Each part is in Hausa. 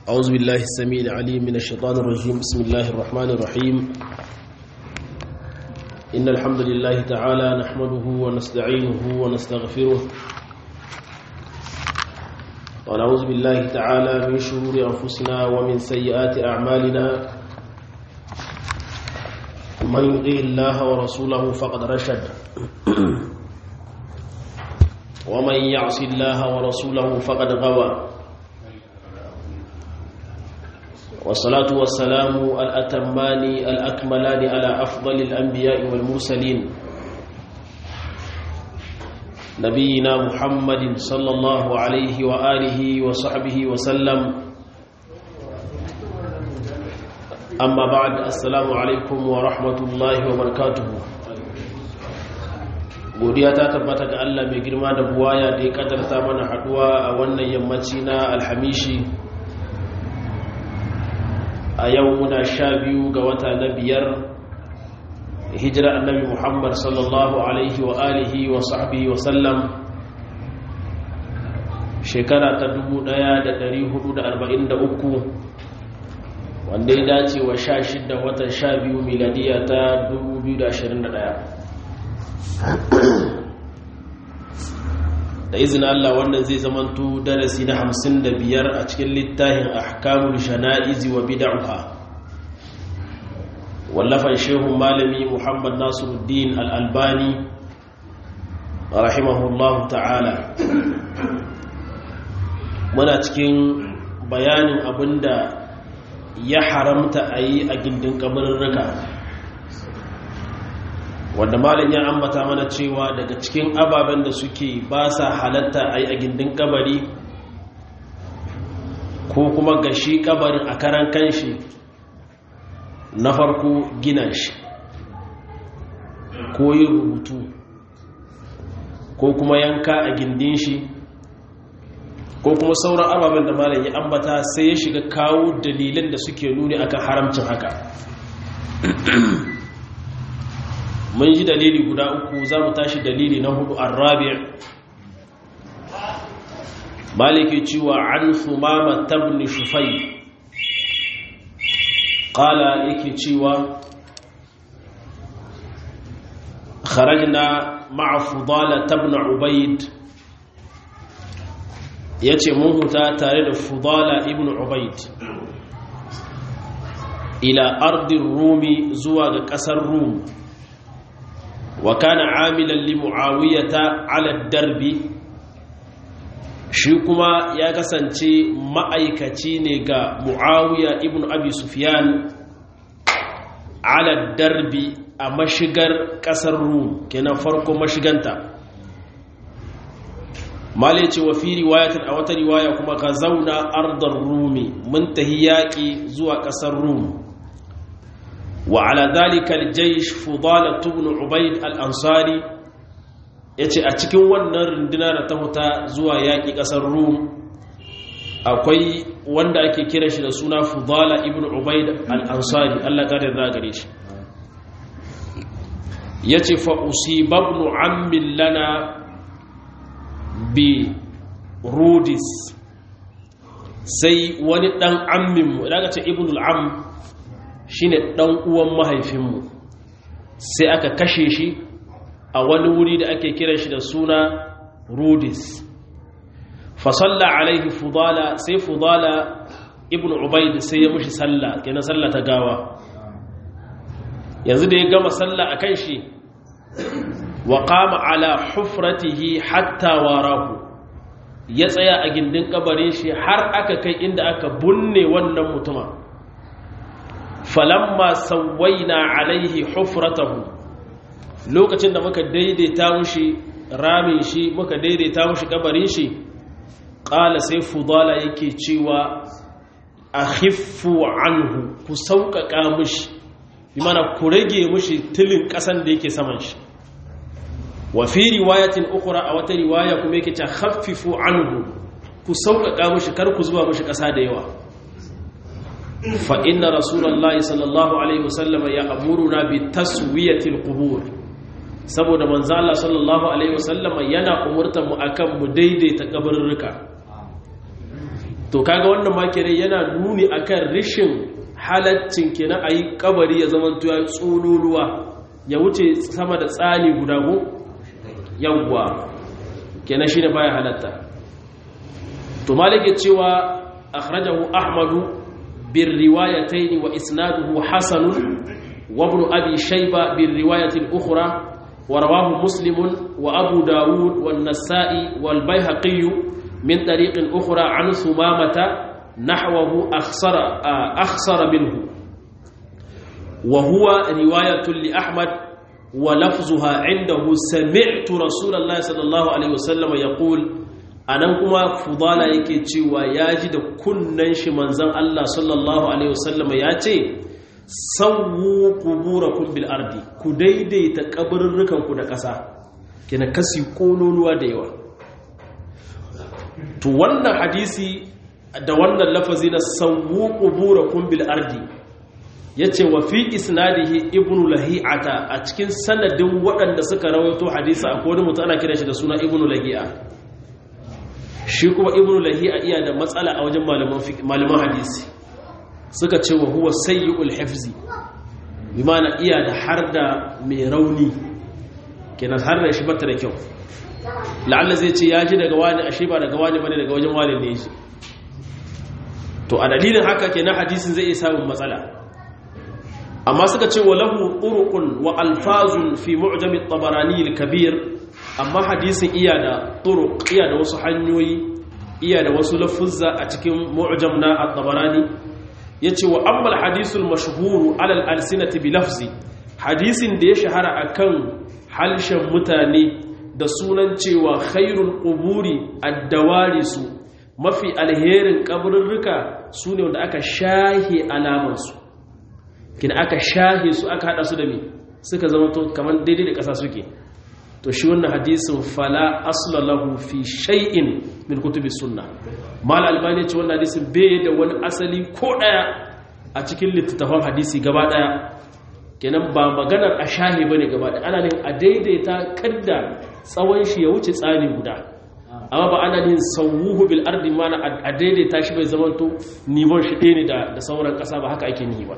أعوذ بالله السميع العليم من الشيطان الرجيم بسم الله الرحمن الرحيم إن الحمد لله تعالى نحمده ونستعينه ونستغفره ونعوذ بالله تعالى من شرور أنفسنا ومن سيئات أعمالنا من يطيع الله ورسوله فقد رشد ومن يعص الله ورسوله فقد غوى والصلاة والسلام الأتمان الأكملان على أفضل الأنبياء والمرسلين نبينا محمد صلى الله عليه وآله وصحبه وسلم أما بعد السلام عليكم ورحمة الله وبركاته godiya ta tabbata ga Allah mai girma da buwaya da ya kadarta mana haduwa a wannan yammaci na alhamishi a yau muna sha biyu ga wata na biyar hijira annabi muhammad sallallahu alaihi wa alihi wa sahbihi wa sallam shekara ta 1443 wanda ya dace wa sha shida watan sha biyu miladiya ta 2021 da izinin Allah wannan zai zamanto darasi na hamsin da biyar a cikin littafin ahkamul shana'izi wa bid'ah wallafan shehun malami Muhammad Nasiruddin Al-Albani rahimahullahu ta'ala muna cikin bayanin abinda ya haramta a yi a gindin kabarin wanda malam ya ambata mana cewa daga cikin ababen da suke ba sa halatta a yi a gindin kabari ko kuma gashi kabarin a karan kanshi na farko gina shi ko yin rubutu ko kuma yanka a gindin shi ko kuma sauran ababen da malam ya ambata sai ya shiga kawo dalilan da suke nuni akan haramcin haka mun ji dalili guda uku za mu tashi dalili na hudu an rabi' maliki cewa an sumama tabni shufai qala yake cewa kharajna ma'a fudala tabna ubayd yace mun huta tare da fudala ibn ubayd ila ardin rumi zuwa ga kasar rum wa kana amilan li muawiyata ala darbi shi kuma ya kasance ma'aikaci ne ga muawiya ibn abi sufyan ala darbi a mashigar kasar rum kenan farko mashiganta male ce wa fi riwayatin a wata riwaya kuma ka zauna ardar rumi mun tahi yaƙi zuwa ƙasar rum وعلى ذلك الجيش فضالة بن عبيد الأنصاري yace a cikin wannan runduna da ta huta zuwa yaƙi ƙasar rum akwai wanda ake kira shi da suna fudala ibn ubaid al-ansari Allah ƙarin gare shi yace fa usibabnu ammin lana bi rudis sai wani dan ammin mu daga ce ibn al-am shine ɗan uwan mahaifinmu sai aka kashe shi a wani wuri da ake kira shi da suna rudis fasalla alaihi fudala sai fudala ibn ubaid sai ya mushi sallah kenan sallah ta gawa yanzu da ya gama sallah a kan shi wa qama ala hufratihi hatta warahu ya tsaya a gindin kabarin shi har aka kai inda aka bunne wannan mutuma falamma sawaina alaihi hufratahu lokacin da muka daidaita mushi ramin shi muka daidaita mushi kabarin shi qala sai fudala yake cewa akhiffu anhu ku sauƙaƙa mushi bi mana ku rage mushi tilin ƙasan da yake saman shi wa fi riwayatin ukhra a wata riwaya kuma yake ta khaffifu anhu ku sauƙaƙa mushi kar ku zuba mushi ƙasa da yawa فإن رسول الله صلى الله عليه وسلم يأمرنا بتسوية القبور saboda manzo Allah sallallahu alaihi wasallam yana umurtar mu akan mu daidaita kabarurruka to kaga wannan ma kenan yana nuni akan rishin halaccin kenan ayi kabari ya zama to ya tsololuwa ya wuce sama da tsani guda go yawwa kenan shine baya halatta to malike cewa akhrajahu ahmadu bir riwayatayn wa isnaduhu hasan wa ibn abi shayba bir riwayati al-ukhra wa rawahu muslim wa abu daud wan nasa'i wal bayhaqi min tariqin ukhra an sumamata nahwahu akhsara akhsara minhu wa huwa riwayatun li ahmad wa lafzuha indahu sami'tu rasulullahi sallallahu alaihi wasallam yaqul anan kuma fudala yake cewa yaji da kunnan shi manzon Allah sallallahu alaihi wasallam ya ce sawu quburakum bil ardi ku daidaita kaburrukan ku da ƙasa kina kasi kololuwa da yawa to wannan hadisi da wannan lafazi na sawu quburakum bil ardi yace wa fi isnadihi ibnu lahi'ata a cikin sanadin waɗanda suka rawaito hadisi akwai wani mutum ana kira shi da suna ibnu lahi'a shi kuma ibnu lahi'a iya da matsala a wajen malaman hadisi suka ce wa huwa sayyi'ul hifzi bi ma'ana iya da har da mai rauni kenan har da shi bata da kyau la'alla zai ce ya ji daga wani ashe ba daga wani bane daga wajen wani ne shi to a dalilin haka kenan hadisin zai iya samun matsala amma suka ce wa lahu turuqun wa alfazun fi mu'jam at-tabarani al-kabir amma hadisin iya da turuq iya da wasu hanyoyi iya da wasu lafuzza a cikin mu'jam na at-tabarani yace wa amma al-hadith al-mashhur ala al-alsinati bi lafzi hadisin da ya shahara akan halshen mutane da sunan cewa khairul quburi ad-dawarisu mafi alherin kaburruka sune wanda aka shahi alamansu kina aka shahe su aka hada su da me suka zama to kamar daidai da ƙasa suke to shi wannan hadisin fala asla lahu fi shay'in min kutubi sunna mal albani ce wannan hadisin bai da wani asali ko daya a cikin littattafan hadisi gaba daya kenan ba maganar a shahe bane gaba daya ana ne a daidaita kadda tsawon shi ya wuce tsani guda amma ba ana yin sawuhu bil ardi mana a daidaita shi bai zamanto nivon shi ɗaya ne da sauran ƙasa ba haka ake nihi ba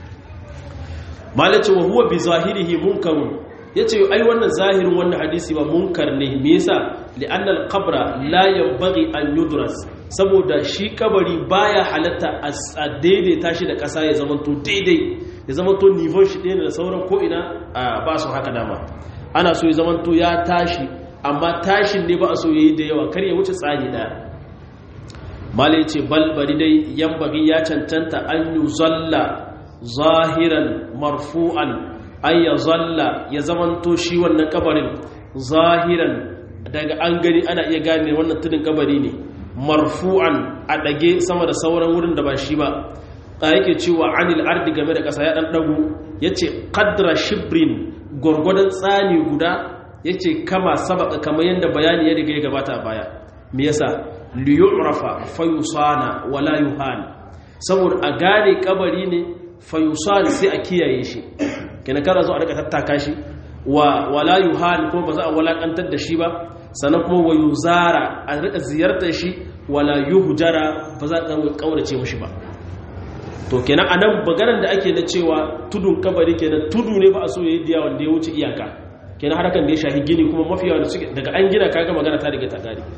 malace wa huwa bi zahirihi munkarun yace ai wannan zahirin wannan hadisi ba munkar ne me yasa li'anna al-qabra la yanbaghi an yudras saboda shi kabari baya halatta a daidaita shi da ƙasa ya zamanto daidai ya zamanto nivon shi ɗaya da sauran ko ina ba su haka dama ana so ya zamanto ya tashi amma tashin ne ba a so yayi da yawa kar ya wuce tsani daya malai ce bal bari dai yanbaghi ya cancanta an yuzalla zahiran marfu'an ay ya zalla ya zamanto shi wannan kabarin zahiran daga an gani ana iya gane wannan tudun kabari ne marfu'an a dage sama da sauran wurin da ba shi ba a yake cewa anil ardi game da kasa ya dan dago yace qadra shibrin gurgudan tsani guda yace kama sabaka kamar yanda bayani ya riga ya gabata a baya me yasa li yu'rafa fayusana wala yuhan saboda a gane kabari ne fayusan sai a kiyaye shi kenan kada zo a rika tattaka shi wa wala yuhan kuma ba za a walakantar da shi ba sannan kuma wa yuzara a rika ziyartar shi wala yuhjara ba za a kaurace mushi ba to kenan anan maganar da ake na cewa tudun kabari kenan tudu ne ba a so yayi diya wanda ya wuce iyaka kenan harkan da ya shahi gini kuma mafi yawa daga an gina kaga magana ta riga ta gari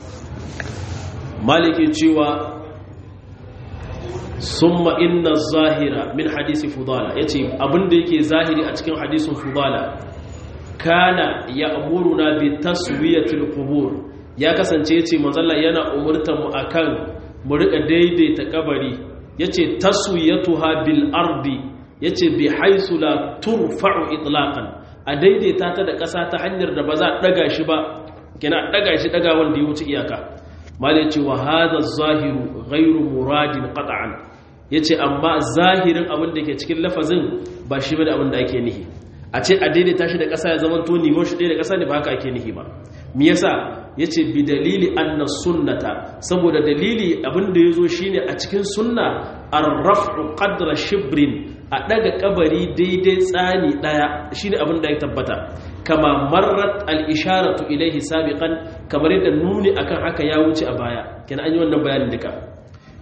maliki cewa summa inna zahira min hadisi fudala yace abinda yake zahiri a cikin hadisin fudala kana ya'muruna bi taswiyatil qubur ya kasance yace manzalla yana umurtar mu akan mu rika daidaita kabari yace taswiyatuha bil ardi yace bi haisu la turfa'u itlaqan a daidaita ta da ƙasa ta hanyar da ba za a daga shi ba kina daga shi daga wanda ya wuce iyaka malai ce wa hadha zahiru ghairu muradin qat'an yace amma zahirin abin da ke cikin lafazin ba shi bane abin da ake nihi a ce a daidaita shi da ƙasa ya zama to nimo shi da ƙasa ne ba haka ake nihi ba me yasa yace bi dalili anna sunnata saboda dalili abin da yazo shine a cikin sunna ar-raf'u qadra shibrin a daga kabari daidai tsani daya shine abin da ya tabbata kama marrat al-isharatu ilayhi sabiqan kamar yadda nuni akan haka ya wuce a baya kenan an yi wannan bayanin duka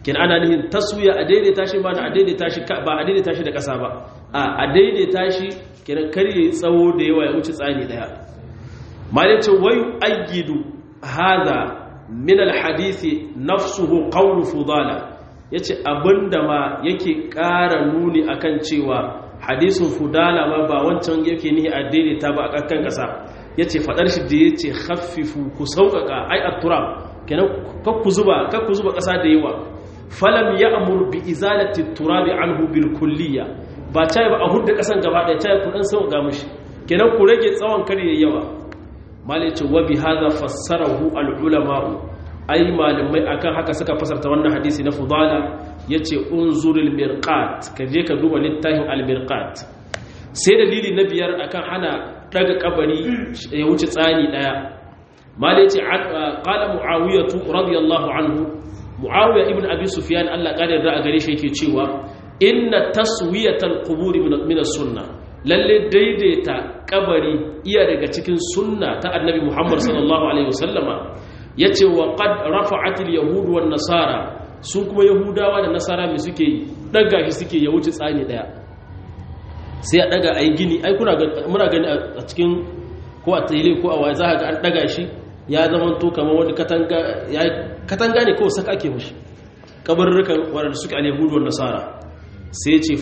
kin ana nihin taswiya a daidaita shi ba a daidaita shi ba a daidaita shi da ƙasa ba a daidaita shi kiran kar yayi tsawo da yawa ya wuce tsani daya malai ce wayu ayyidu hadha min alhadisi nafsuhu qawlu fudala yace abinda ma yake ƙara nuni akan cewa hadisin fudala ma ba wancan yake nihi a daidaita ba a kan ƙasa yace fadar shi da yace khaffifu ku sauƙaƙa ai at-turab kenan kakku zuba kakku zuba ƙasa da yawa falam ya'mur bi izalati at-turab anhu bil kulliyya ba cai ba a hudda ƙasan gaba ɗaya cai ku dan sauƙa mishi kenan ku rage tsawon kare yawa malice wa bi hadha fassarahu al-ulama'u ai malamai akan haka suka fasarta wannan hadisi na fudala yace unzurul mirqat ka je ka duba littafin al-mirqat sai dalili na biyar akan hana daga kabari ya wuce tsani daya malai yace qala muawiyatu radiyallahu anhu muawiya ibn abi sufyan Allah kare da a gare shi yake cewa inna taswiyatal quburi min as-sunnah lalle daidaita kabari iya daga cikin sunna ta annabi Muhammad sallallahu alaihi wasallama yace wa qad rafa'atil yahud wan nasara su kuma yahudawa da nasara me suke yi daga shi suke ya wuce tsani daya sai a daga ayi gini ai kuna muna gani a cikin ko a tsayle ko a waya za ga an daga shi ya zama to kamar wani katanga ya katanga ne ko saka ake mishi kabarrukan wanda suke al yahud wan nasara sai ce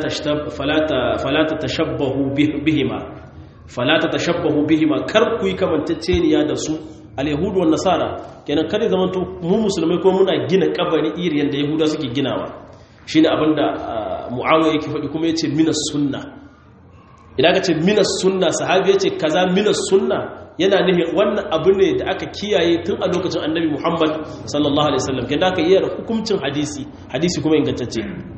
falata tashabbahu bihima falata tashabbahu bihima kar ku yi kamantacceniya da su al-yahudu wan nasara kenan kare zaman to mu musulmai ko muna gina kabari iri yanda yahuda suke ginawa shine abinda muawiya yake faɗi kuma yace minas sunna idan ka ce minas sunna sahabi yace kaza minas sunna yana nihin wannan abu ne da aka kiyaye tun a lokacin annabi muhammad sallallahu alaihi wasallam kenan aka iya hukuncin hadisi hadisi kuma ingantacce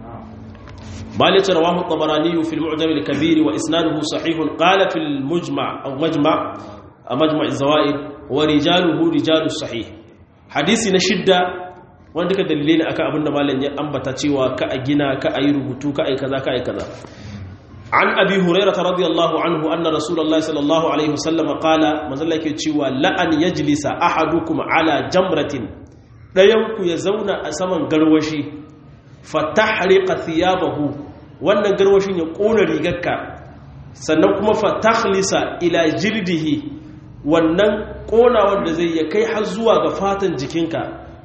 مالك رواه الطبراني في المعجم الكبير وإسناده صحيح قال في المجمع أو مجمع مجمع الزوائد ورجاله رجال الصحيح حديث نشدة wanda duka dalilai ne akan abin da malam ya ambata cewa ka a gina ka a yi rubutu ka a yi kaza ka a yi kaza an abi hurairah radiyallahu anhu anna rasulullahi sallallahu alaihi wasallam qala manzon yake cewa la an yajlisa ahadukum ala jamratin dayan ku ya zauna a saman garwashi fatahriqa thiyabahu wannan garwashin ya kona rigarka sannan kuma fatakhlisa ila jildihi wannan kona wanda zai ya kai har zuwa ga fatan jikinka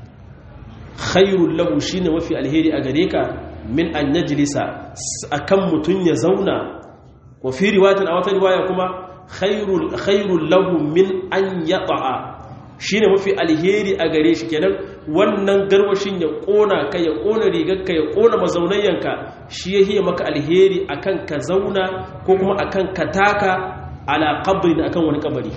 khairul lahu shine mafi alheri a gare ka min an yajlisa akan mutun ya zauna wa fi riwayatin a wata riwaya kuma khairul khairul lahu min an yata'a shine mafi alheri a gare shi kenan wannan garwashin ya kona ka ya kona rigarka ya kona mazaunayyanka shi ya hiya maka alheri akan ka zauna ko kuma akan ka taka ala qabrin akan wani kabari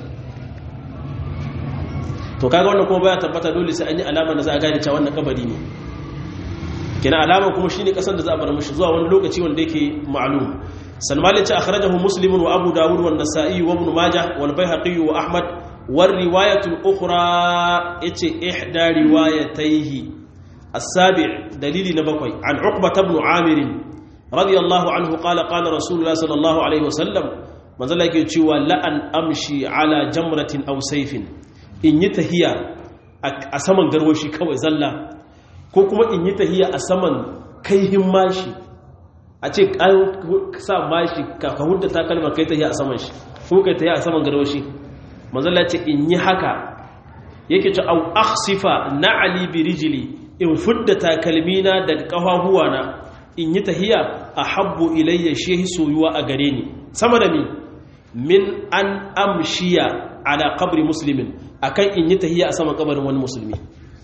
to kaga wannan kuma baya tabbata dole sai an yi alama da za a gane cewa wannan kabari ne kina alama kuma shine kasan da za a bar mishi zuwa wani lokaci wanda yake ma'lum salman ya ce akhrajahu muslimun wa abu dawud wa an-nasa'i wa ibn majah wal baihaqi wa ahmad والرواية الأخرى إتي إحدى روايتيه السابع دليل نبقي عن عقبة بن عامر رضي الله عنه قال قال رسول الله صلى الله عليه وسلم من ذلك يتشوى لأن أمشي على جمرة أو سيف إن يتهي أسمن قروشي كوي زلا كوكما إن يتهي أسمن كيهم ماشي أتي كسا ماشي كهودة تاكلمة كي تهي أسمن شي ko kai ta yi a saman garwashi manzala ce in yi haka yake ce au akhsifa na'ali bi rijli in fudda takalmina daga kafafuwana in yi tahiya ahabbu ilayya shehi soyuwa a gare ni sama da ni min an amshiya ala qabri muslimin akan in yi tahiya a saman kabarin wani musulmi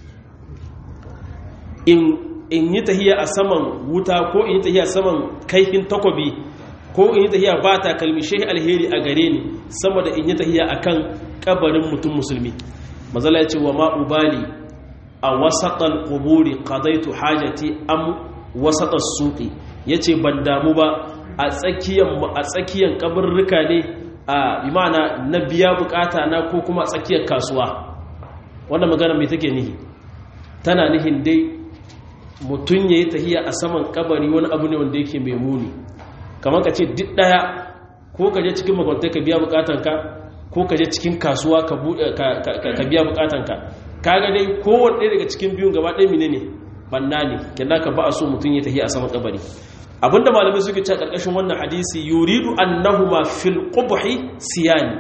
in in yi tahiya a saman wuta ko in yi tahiya a saman kaifin takobi ko in yi tahiya ba takalmi shehi alheri a gare ni sama da in yi tahiya akan kabarin mutum musulmi mazala ya ce wa ma'ubali a wasaɗan ƙuburi ƙadaitu hajati am wasaɗan suƙi ya ce ban damu ba a tsakiyan kabarruka ne a imana na biya bukata na ko kuma a tsakiyar kasuwa wannan magana mai take nihi tana nihin dai mutum ya yi tahiya a saman kabari wani abu ne wanda yake mai muni kamar ka ce duk ɗaya ko ka je cikin makwantai ka biya bukatanka ko ka je cikin kasuwa ka biya bukatanka ka ga dai kowane ɗaya daga cikin biyun gaba ɗaya mine ne banna ne kenan ka ba a so mutum ya tafi a saman kabari abinda malamai suke cewa karkashin wannan hadisi yuridu annahuma fil qubhi siyani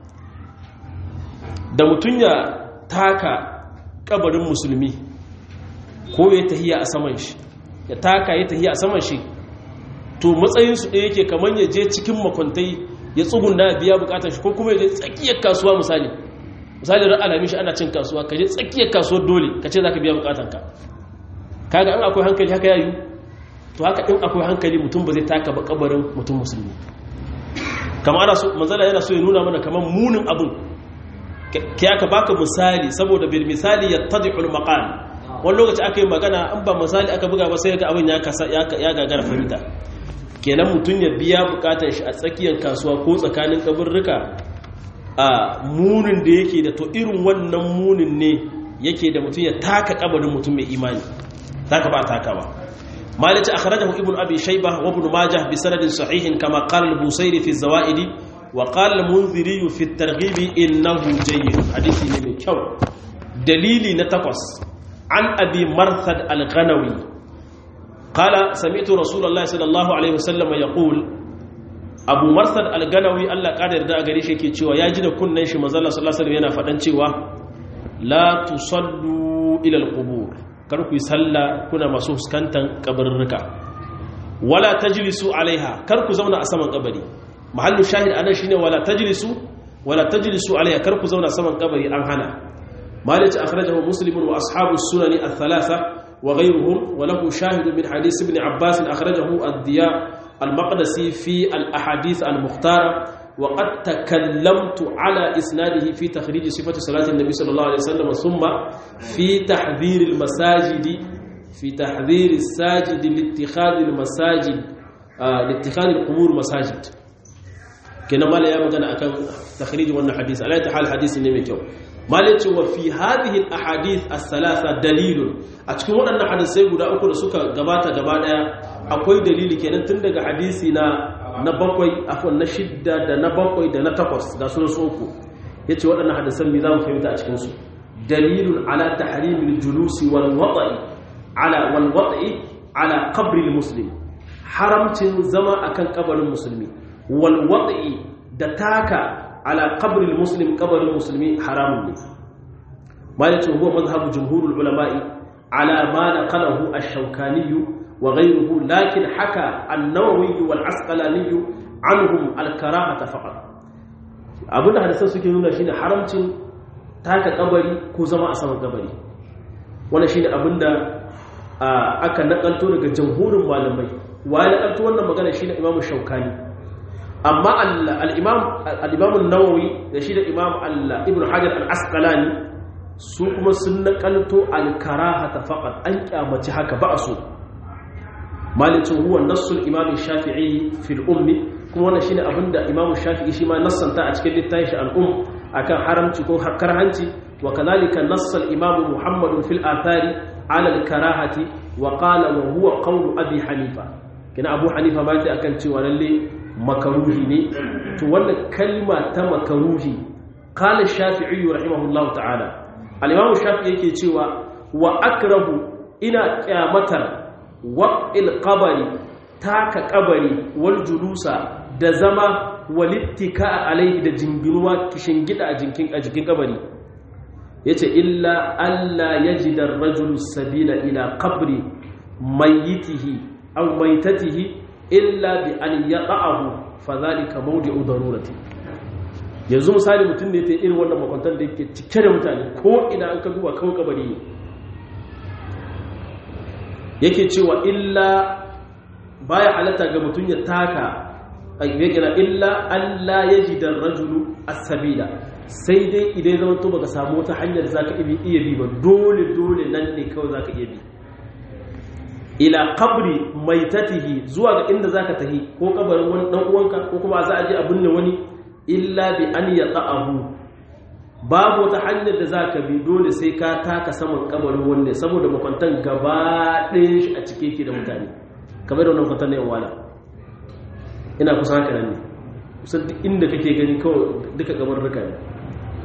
da mutum ya taka kabarin musulmi ko ya tahiya a saman shi ya taka ya tahiya a saman shi to matsayinsu ɗaya yake kamar ya je cikin makwantai ya tsuguna biya bukatar shi ko kuma ya je tsakiyar kasuwa misali misali ran alamin shi ana cin kasuwa ka je tsakiyar kasuwar dole ka ce za ka biya bukatar ka kaga an akwai hankali haka yayi to haka in akwai hankali mutum ba zai taka ba kabarin mutum musulmi kamar ana so manzala yana so ya nuna mana kamar munin abun ke aka baka misali saboda bil misali yattadi'ul maqal wani lokaci aka yi magana an ba misali aka buga ba sai ga abin ya kasa ya gagara fahimta kenan mutum ya biya bukatar shi a tsakiyar kasuwa ko tsakanin kaburruka a munin da yake da to irin wannan munin ne yake da mutum ya taka kabarin mutum mai imani taka ba taka ba malici akhrajahu ibnu abi shayba wa ibn majah bi sanadin sahihin kama qala al-busairi fi zawaidi wa qala al-munziri fi at-targhib innahu jayyid hadisi ne mai kyau dalili na takwas an abi marthad al-ghanawi قال سمعت رسول الله صلى الله عليه وسلم يقول abu marsad al-ganawi Allah kada yarda a gare shi yake cewa ya ji da kunnen shi manzo Allah sallallahu alaihi yana faɗan cewa la tusallu ila al-qubur kar ku yi sallah kuna masu fuskantar kabarurruka wala tajlisu alaiha kar ku zauna a saman kabari mahallu shahid anan shine wala tajlisu wala tajlisu alaiha kar ku zauna saman kabari an hana malik akhrajahu muslim wa ashabu sunani al-thalatha وغيرهم وله شاهد من حديث ابن عباس أخرجه الضياء المقدسي في الأحاديث المختارة وقد تكلمت على إسناده في تخريج صفة صلاة النبي صلى الله عليه وسلم ثم في تحذير المساجد في تحذير الساجد لاتخاذ المساجد آه لاتخاذ القبور مساجد كنا ما لا يمكن أن تخريج وانا حديث على حال حديث النبي malice wa fi hadhihi al-ahadith as-salasa dalilun a cikin waɗannan hadisai guda uku da suka gabata gaba daya akwai dalili kenan tun daga hadisi na na bakwai afwan na shidda da na bakwai da na takwas ga sunan su uku yace waɗannan hadisan me zamu fahimta a cikin su dalilun ala tahrimil julusi wal wata'i ala wal wata'i ala qabri al-muslim haramcin zama akan kabarin musulmi wal wata'i da taka على قبر المسلم قبر المسلم حرام ما هو مذهب جمهور العلماء على ما نقله الشوكاني وغيره لكن حكى النووي والعسقلاني عنهم الكراهة فقط abinda hadisan suke nuna shine haramcin taka kabari ko zama a saman kabari wannan shine abinda aka nakalto daga jamhurin malamai waye nakalto wannan magana shine imamu shaukani amma al'imamun nawawi da shi da imam ibn hajar al'askalani su kuma sun nakalto alkaraha ta faƙar an ƙyamaci haka ba a so malicin huwa nassul imamun shafi'i fil ummi kuma wannan shine abinda imamun shafi'i shi ma nassanta a cikin littafin shi al'um akan haramci ko hakkar hanci wa kadhalika nassal imamu muhammadun fil athari ala al-karahati wa qala wa huwa qawlu abi hanifa kina abu hanifa ma ta akan cewa lalle makaruhi ne to wannan kalma ta makaruhi qala shafi'i rahimahullahu ta'ala al-imam shafi'i yake cewa wa akrahu ina kyamatar wa'il qabari taka qabari wal julusa da zama walittika alaihi da jinginuwa kishin gida a jinkin a jikin kabari yace illa alla yajida ar-rajulu sabila ila qabri mayyitihi aw maytatihi illa bi an yaqa'ahu fa zalika mawdi'u darurati yanzu misali mutum ne ta irin wannan makwantar da yake cike da mutane ko ina an ka duba kawai kabari ne yake cewa illa baya halatta ga mutum ya taka ayyukina illa Allah yajida ar-rajulu as-sabila sai dai idan zama to baka samu wata hanyar zaka iya bi ba dole dole nan ne kawai zaka iya bi ila qabri maitatihi zuwa ga inda zaka tahi ko kabarin wani dan uwanka ko kuma za a je a binne wani illa bi an yata'ahu babu wata hanyar da zaka bi dole sai ka taka saman kabarin wanne saboda makwantan gaba ɗayan shi a cike yake da mutane kamar da wannan makwantan ne wala ina kusa haka nan ne kusan duk inda kake gani kawai duka kamar rika ne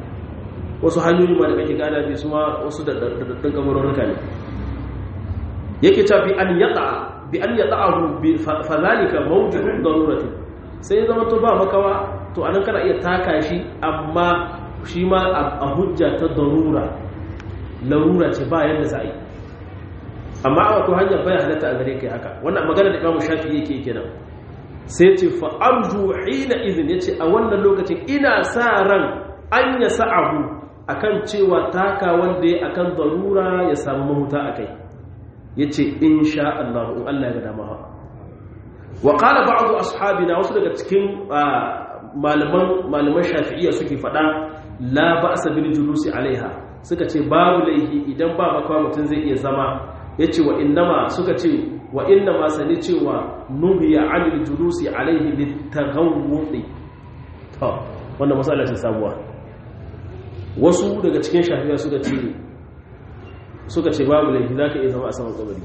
wasu hanyoyi ma da kake gana bi su ma wasu da daɗaɗɗun kamar rika ne yake cewa bi an yata bi an yata'ahu bi fadhalika mawjudun darurati sai ya zama to ba makawa to anan kana iya taka shi amma shi ma a hujja ta darura larura ce ba yadda za a yi amma a ko hanyar bayan halatta a gare kai haka wannan magana da imamu shafi yake kenan sai ce fa arju hina izin yace a wannan lokacin ina sa ran an ya sa'ahu akan cewa taka wanda ya akan darura ya samu mahuta akai yace insha Allah in Allah ya ga dama ha wa qala ba'd ashabina wasu daga cikin malaman malaman shafi'iyya suke fada la ba'sa bil julusi alaiha suka ce babu laihi idan ba makawa mutum zai iya zama yace wa innama suka ce wa innama sani cewa nuhiya anil julusi alaihi litaghawwudi to wannan masala ce sabuwa wasu daga cikin shafi'iyya suka ce suka ce babu laifi za ka iya zama a saman kabari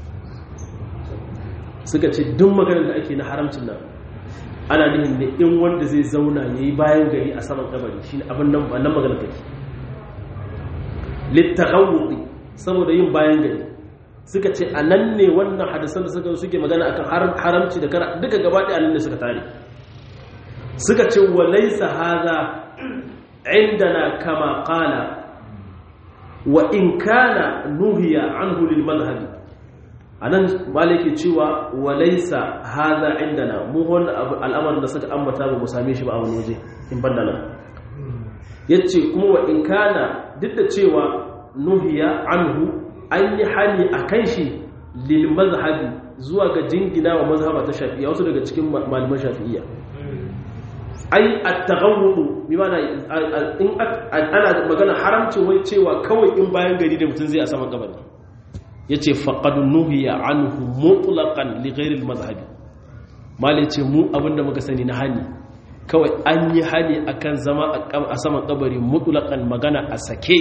suka ce duk maganar da ake na haramcin nan ana nihin ne in wanda zai zauna ya yi bayan gari a saman kabari shi abin nan maganar take littarawuɗi saboda yin bayan gari suka ce a nan ne wannan hadisan da suka suke magana akan haramci da kara duka gaba ɗaya nan ne suka tare suka ce wa laisa haza indana kama qala wa in kana nuhiya anhu lil madhhabi anan malaki cewa walaysa hadha indana mu wannan al'amarin da suka ambata ba mu same shi ba a wani waje in banda nan yace kuma wa in kana duk da cewa nuhiya anhu an yi hali akan shi lil madhhabi zuwa ga jingina wa mazhaba ta shafi'iyya wasu daga cikin malaman shafi'iyya ai at-taghawwud bi mana in ana magana haramcin wai cewa kawai in bayan gari da mutum zai a saman kabari yace faqad nuhiya anhu mutlaqan li ghayri al-madhhab malai ce mu abinda muka sani na hani kawai an yi hani akan zama a saman kabari mutlaqan magana a sake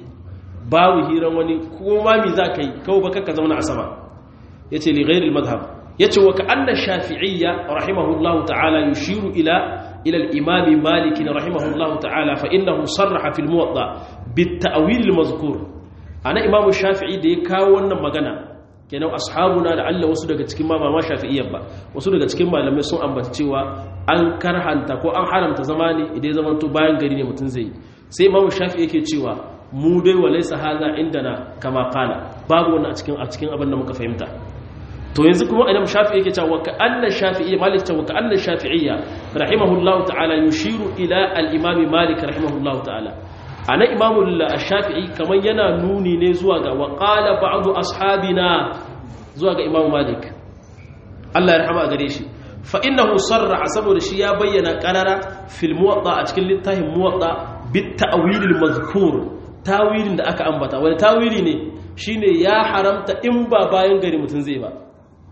babu hiran wani ko ma mi za ka yi kawai baka ka zauna a sama yace li ghayri al-madhhab yace wa ka anna shafi'iyya rahimahullahu ta'ala yushiru ila إلى الإمام مالك رحمه الله تعالى فإنه صرح في الموضع بالتأويل المذكور أنا إمام الشافعي دي كاونا مغانا kenan ashabuna da Allah wasu daga cikin ma ma shafi'iyya ba wasu daga cikin malamai sun ambata cewa an karhanta ko an haramta zamani idan zaman to bayan gari ne mutun zai sai imam shafi'i yake cewa mu dai walaysa hadha indana kama qala babu wannan a cikin a cikin abin da muka fahimta to yanzu kuma imam shafi'i yake cewa ka anna shafi'iyya malik cewa ka anna shafi'iyya rahimahullahu ta'ala yushiru ila al-imam malik rahimahullahu ta'ala ana imam shafi'i kaman yana nuni ne zuwa ga wa qala ba'du ashabina zuwa ga imam malik Allah ya rahama gare shi fa innahu sarra saboda shi ya bayyana qarara fil muwatta a cikin littafin muwatta bit ta'wil al-mazkur tawilin da aka ambata wani tawili ne shine ya haramta in ba bayan gari mutun zai ba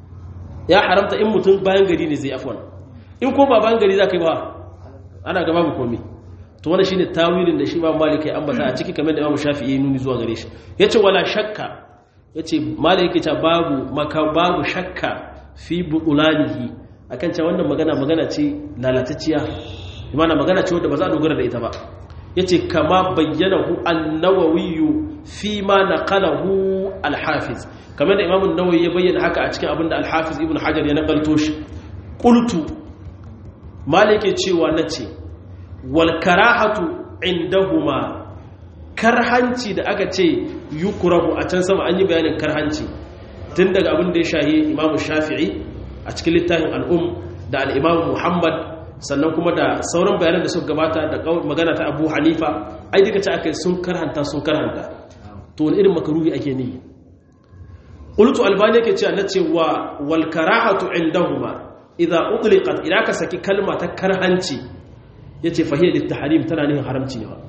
ya haramta in mutum bayan gari ne zai afwan in ko ba bayan gari za ka yi ba ana gaba mu komi to wani shine tawilin da shi ba malik ya ambata a ciki kamar da imamu shafi'i ya nuni zuwa gare shi yace wala shakka yace malik ya ce babu maka babu shakka fi buulanihi akan cewa wannan magana magana ce lalatacciya imana magana ce wanda ba za a dogara da ita ba yace kama bayyanahu an-nawawi fi ma naqalahu al-hafiz kamar da imamun nawawi ya bayyana haka a cikin abinda alhafiz ibn hajar ya nakalto shi qultu malike cewa nace wal karahatu indahuma karhanci da aka ce yukrahu a can sama an yi bayanin karhanci tun daga abin da ya shahi imamu shafi'i a cikin littafin al'um da al'imamu muhammad sannan kuma da sauran bayanan da suka gabata da magana ta abu hanifa ai duka ce aka sun karhanta sun karhanta to wani irin makaruhi ake nihi qultu albani yake cewa nace wa wal karahatu indahuma idza utliqat idan ka saki kalma ta karhanci yace fahiya lit tahrim tana nihin haramci ne ba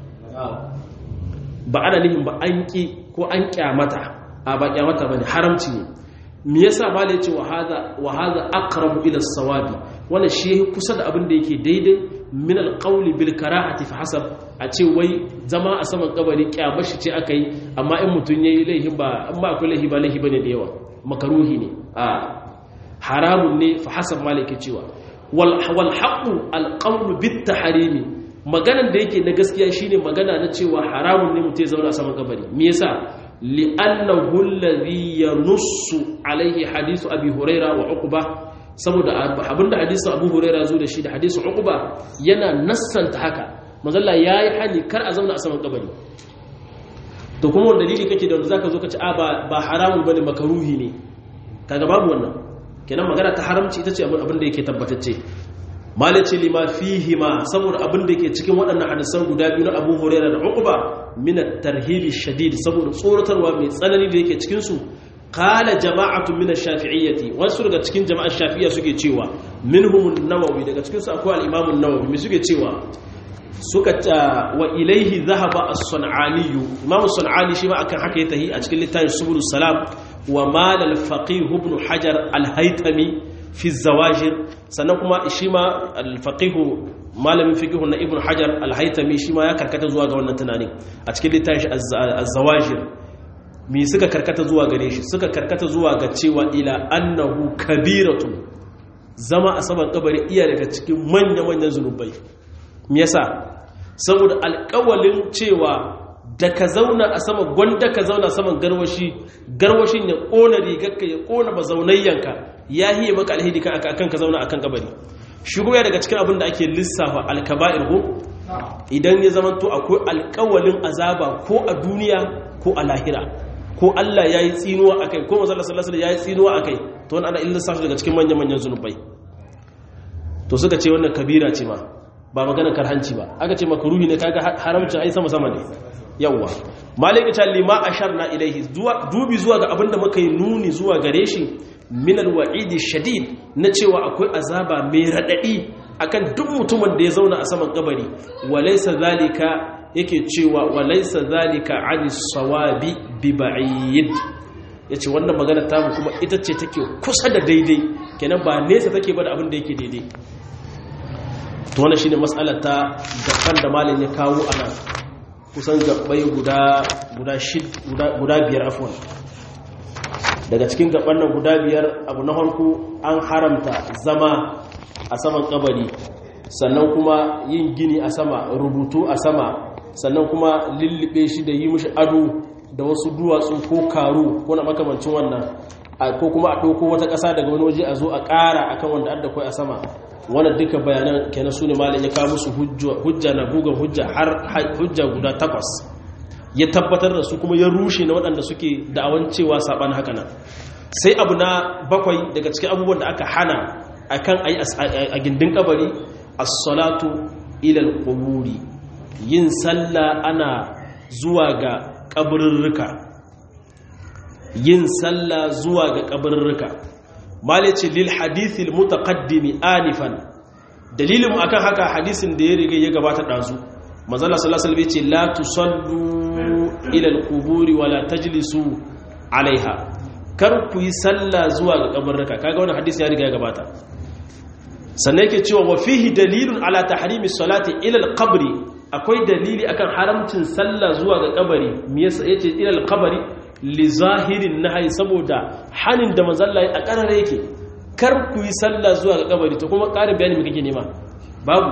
ba ana nihin ba an ki ko an kyamata a ba kyamata bane haramci ne me yasa mala yace wa hadha wa hadha aqrabu ila as-sawabi wannan shi kusa da abin da yake daidai min al-qawli bil karahati fa hasab a ce wai zama a saman kabari kyamashi ce aka yi amma in mutum ya yi laihi ba in ba akwai laihi ba laihi ba ne da yawa makaruhi ne a haramun ne fa hasan malaki cewa wal haqqu al qawlu bit tahrimi maganan da yake na gaskiya shine magana na cewa haramun ne mutum ya zauna a saman kabari me yasa li'annahu alladhi yanussu alaihi hadisu abi huraira wa uqba saboda abinda hadisin abu huraira zo da shi da hadisin uqba yana nassanta haka manzalla yayi hani kar a zauna a saman kabari to kuma wanda dalili kake da wanda zaka zo ka ci a ba haramun bane makaruhi ne kaga babu wannan kenan magana ta haramci ita ce abin da yake tabbatacce malaci lima fihi ma saboda abin da yake cikin waɗannan hadisan guda biyu na Abu Hurairah da Uqba min at-tarhibi shadid saboda tsoratarwa mai tsanani da yake cikin su qala jama'atu min ash-shafi'iyyati wasu daga cikin jama'ar shafi'iyya suke cewa minhum an-nawawi daga cikin su akwai al-imam an-nawawi me suke cewa suka wa ilaihi zahaba as-sun'ani imam as-sun'ani shi ma akan haka ya tahi a cikin littafin subulus salam wa mal al-faqih ibn hajar al-haytami fi zawajir sannan kuma shi ma al-faqih malamin fiqh na ibn hajar al-haytami shi ma ya karkata zuwa ga wannan tunanin a cikin littafin az-zawajir mi suka karkata zuwa gare shi suka karkata zuwa ga cewa ila annahu kabiratun zama a saman kabari iya daga cikin manya-manyan zunubai me yasa saboda alƙawalin cewa da ka zauna a sama gwanda ka zauna saman garwashi garwashin ya ƙona rigarka ya ƙona mazaunayyanka ya hiye maka alhidi kan akan ka zauna akan kabari shigo ya daga cikin abin da ake lissafa alkaba'ir ko idan ya zama to akwai alƙawalin azaba ko a duniya ko a lahira ko Allah ya yi tsinuwa a kai ko mazalla sallallahu alaihi ya yi tsinuwa a kai to wani ana illasa daga cikin manya-manyan zunubai to suka ce wannan kabira ce ma ba maganar karhanci ba aka ce makaruhi ne kaga haramcin ai sama sama ne yawa malika ta lima asharna ilaihi dubi zuwa ga abinda muka yi nuni zuwa gare shi min alwa'idi shadid na cewa akwai azaba mai radadi akan duk mutumin da ya zauna a saman kabari walaysa zalika yake cewa walaysa zalika anis sawabi bi ba'id yace wannan magana ta mu kuma ita ce take kusa da daidai kenan ba nesa take ba da abin da yake daidai to wannan shine mas'alar ta gaban da malin ya kawo ana kusan gabbai guda guda shid guda biyar afwan daga cikin gaban nan guda biyar abu na farko an haramta zama a saman kabari sannan kuma yin gini a sama rubutu a sama sannan kuma lullube shi da yi mishi ado da wasu duwatsu ko karu ko na makamancin wannan ko kuma a ɗauko wata ƙasa daga wani waje a zo a ƙara akan wanda adda kai a sama wannan duka bayanan kenan su ne malin ya kawo musu hujja na bugan hujja har hujja guda takwas ya tabbatar da su kuma ya rushe na waɗanda suke da'awan cewa saɓan haka nan sai abu na bakwai daga cikin abubuwan da aka hana akan ayi a gindin kabari as-salatu ila al-quburi yin sallah ana zuwa ga kaburrurruka yin sallah zuwa ga kaburrurruka malice lil hadithil mutaqaddimi anifan dalilin akan haka hadisin da ya riga ya gabata dazu manzala sallallahu alaihi wasallam ce la tusallu ila alquburi wala tajlisu alaiha kar ku yi sallah zuwa ga kabarraka kaga wannan hadisi ya riga ya gabata sannan yake cewa wa fihi dalilun ala tahrimi salati ila alqabri akwai dalili akan haramcin sallah zuwa ga kabari me yasa yace ila alqabri li zahirin nahyi saboda hanin da manzalla a karare yake kar ku yi sallah zuwa ga kabari to kuma ƙarin bayani me kake nema babu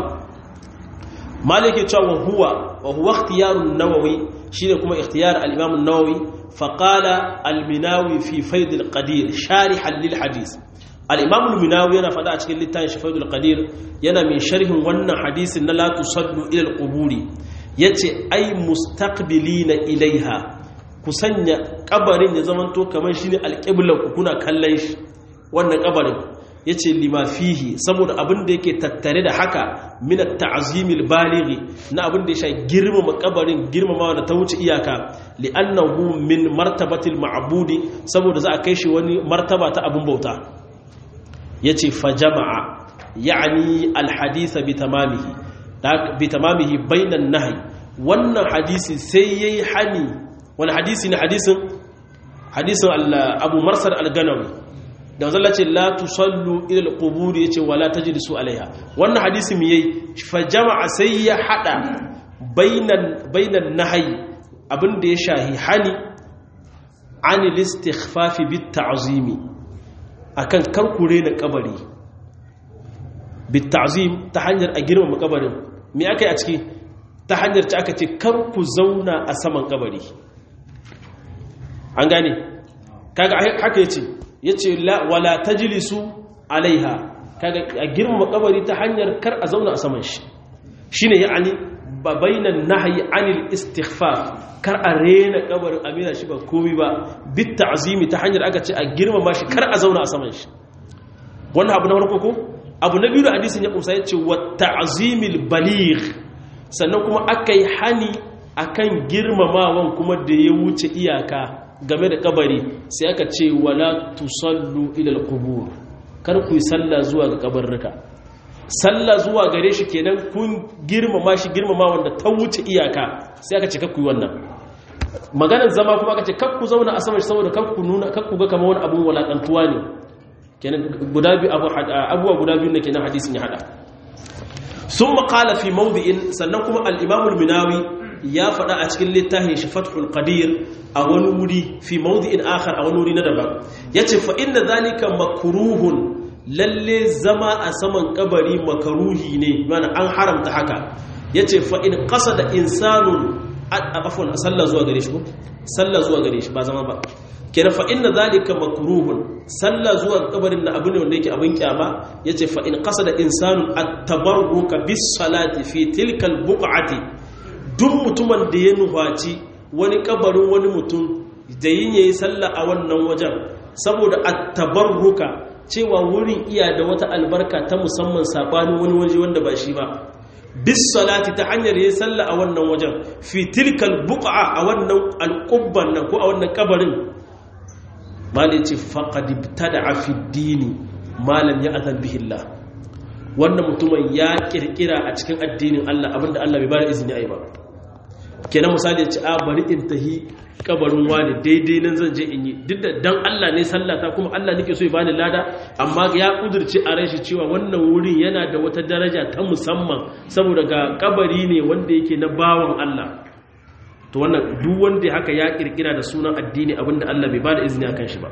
malike cewa huwa wa huwa ikhtiyarun nawawi shine kuma ikhtiyar al-imam an-nawawi fa qala al-minawi fi fayd al-qadir sharihan lil hadith al-imam al-minawi yana fada a cikin littafin shi fayd al-qadir yana mai sharhin wannan hadisin na la tusallu ila al-quburi yace ay mustaqbilina ilaiha ku sanya kabarin ya zamanto kamar shine al-qibla ku kuna kallon shi wannan kabarin ya ce lima fihi saboda abin da yake tattare da haka mina ta'azimil balighi na abin da ya sha girmama kabarin girmamawa da ta wuce iyaka li'annahu min martabatil ma'budi saboda za a kai shi wani martaba ta abin bauta yace fa jama'a ya'ni alhadisa bi tamamihi bi tamamihi bainan nahi wannan hadisi sai yayi hani wani hadisi ne hadisin hadisin Abu Marsar al-Ganawi da zalla ce la tusallu ila al-qubur yace wala tajlisu alaiha wannan hadisi mi yayi fa jama'a sai ya hada bainan bainan nahyi abinda ya shahi hani anil istighfafi bit ta'zimi akan karkure na kabari bit ta'zim ta hanyar a girmama kabarin me akai a ciki ta hanyar ta aka ce kar ku zauna a saman kabari an gane kaga haka yace yace la wala tajlisu alaiha kaga a girmama kabari ta hanyar kar a zauna a saman shi shine ya'ani ba bainan nahyi anil istighfar kar a rena kabarin amina shi ba komai ba bit ta'zimi ta hanyar aka ce a girmama shi kar a zauna a saman shi wannan abu na farko ko abu na biyu da hadisin ya kusa yace wa ta'zimil baligh sannan kuma akai hani akan girmamawan kuma da ya wuce iyaka game da kabari sai aka ce wala tusallu ila alqubur kar ku yi sallah zuwa ga kabarruka sallah zuwa gare shi kenan kun girmama shi girmama wanda ta wuce iyaka sai aka ce kakku yi wannan maganar zama kuma aka ce kakku zauna a saman shi saboda kakku nuna kakku ga kamar wani abun walakantuwa ne kenan guda biyu abubuwa guda biyu ne kenan hadisin ya hada sun maƙala fi mawdi'in sannan kuma al-imamul minawi ya faɗa a cikin littafin shi fathul qadir a wani wuri fi mawdi'in akhar a wani wuri na daban yace fa inna zalika makruhun lalle zama a saman kabari makaruhi ne mana an haramta haka yace fa in qasada insanun afwan sallah zuwa gare shi ko sallah zuwa gare shi ba zama ba kenan fa inna zalika makruhun sallah zuwa kabarin na abu ne wanda yake abin kyama yace fa in qasada insanun at-tabarruka bis salati fi tilka al-buq'ati duk mutumin da ya nufaci wani kabarin wani mutum da yin yayi sallah a wannan wajen saboda at-tabarruka cewa wurin iya da wata albarka ta musamman sabanin wani waje wanda ba shi ba bis salati ta hanyar yayi sallah a wannan wajen fi tilkal buq'a a wannan alqubban nan ko a wannan kabarin malai ce faqad ibtada'a fi dini malam ya azan bihi Allah wannan mutumin ya kirkira a cikin addinin Allah abinda Allah bai bada izini ai ba kenan misali ya ce a bari in tahi kabarin wani daidai nan zan je in yi duk da dan Allah ne sallata kuma Allah nake so ya bani lada amma ya kudurce a ran shi cewa wannan wurin yana da wata daraja ta musamman saboda ga kabari ne wanda yake na bawan Allah to wannan duk wanda haka ya kirkira da sunan addini abinda Allah bai bada izini akan shi ba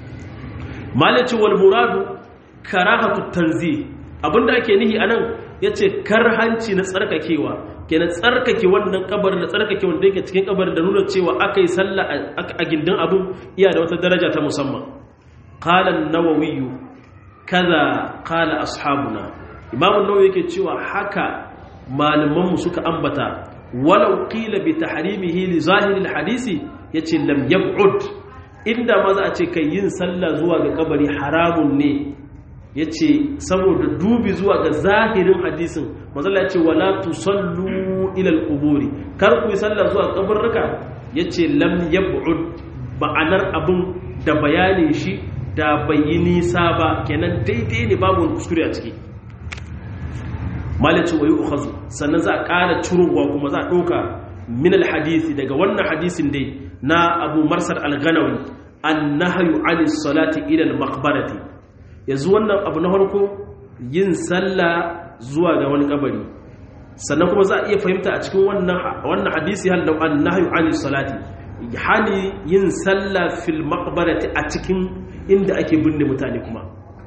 malaci wal muradu karahatu tanzih abinda ake nihi anan yace karhanci na tsarkakewa kenan tsarkake wannan kabarin da tsarkake wanda yake cikin kabarin da nuna cewa aka yi sallah a gindin abin iya da wata daraja ta musamman qala an-nawawi kaza qala ashabuna imam an-nawawi yake cewa haka malaman mu suka ambata walau qila bi tahrimihi li zahir al-hadisi yace lam yab'ud inda ma za a ce kai yin sallah zuwa ga kabari haramun ne ya ce saboda dubi zuwa ga zahirin hadisin mazala ya ce wala tusallu ilal kuburi kar ku yi sallah zuwa kabarruka ya ce lam yab'ud ma'anar abin da bayanin shi da bai yi nisa ba kenan daidai ne babu kuskure a ciki malice wa yi ukhazu sannan za a ƙara cirowa kuma za a ɗauka min hadisi daga wannan hadisin dai na abu marsar al-ganawi an nahayu anis salati ila al-maqbarati yanzu wannan abu na farko yin sallah zuwa ga wani kabari sannan kuma za a iya fahimta a cikin wannan hadisi hal da an nahyu anis salati hani yin sallah fil maqbarati a cikin inda ake binne mutane kuma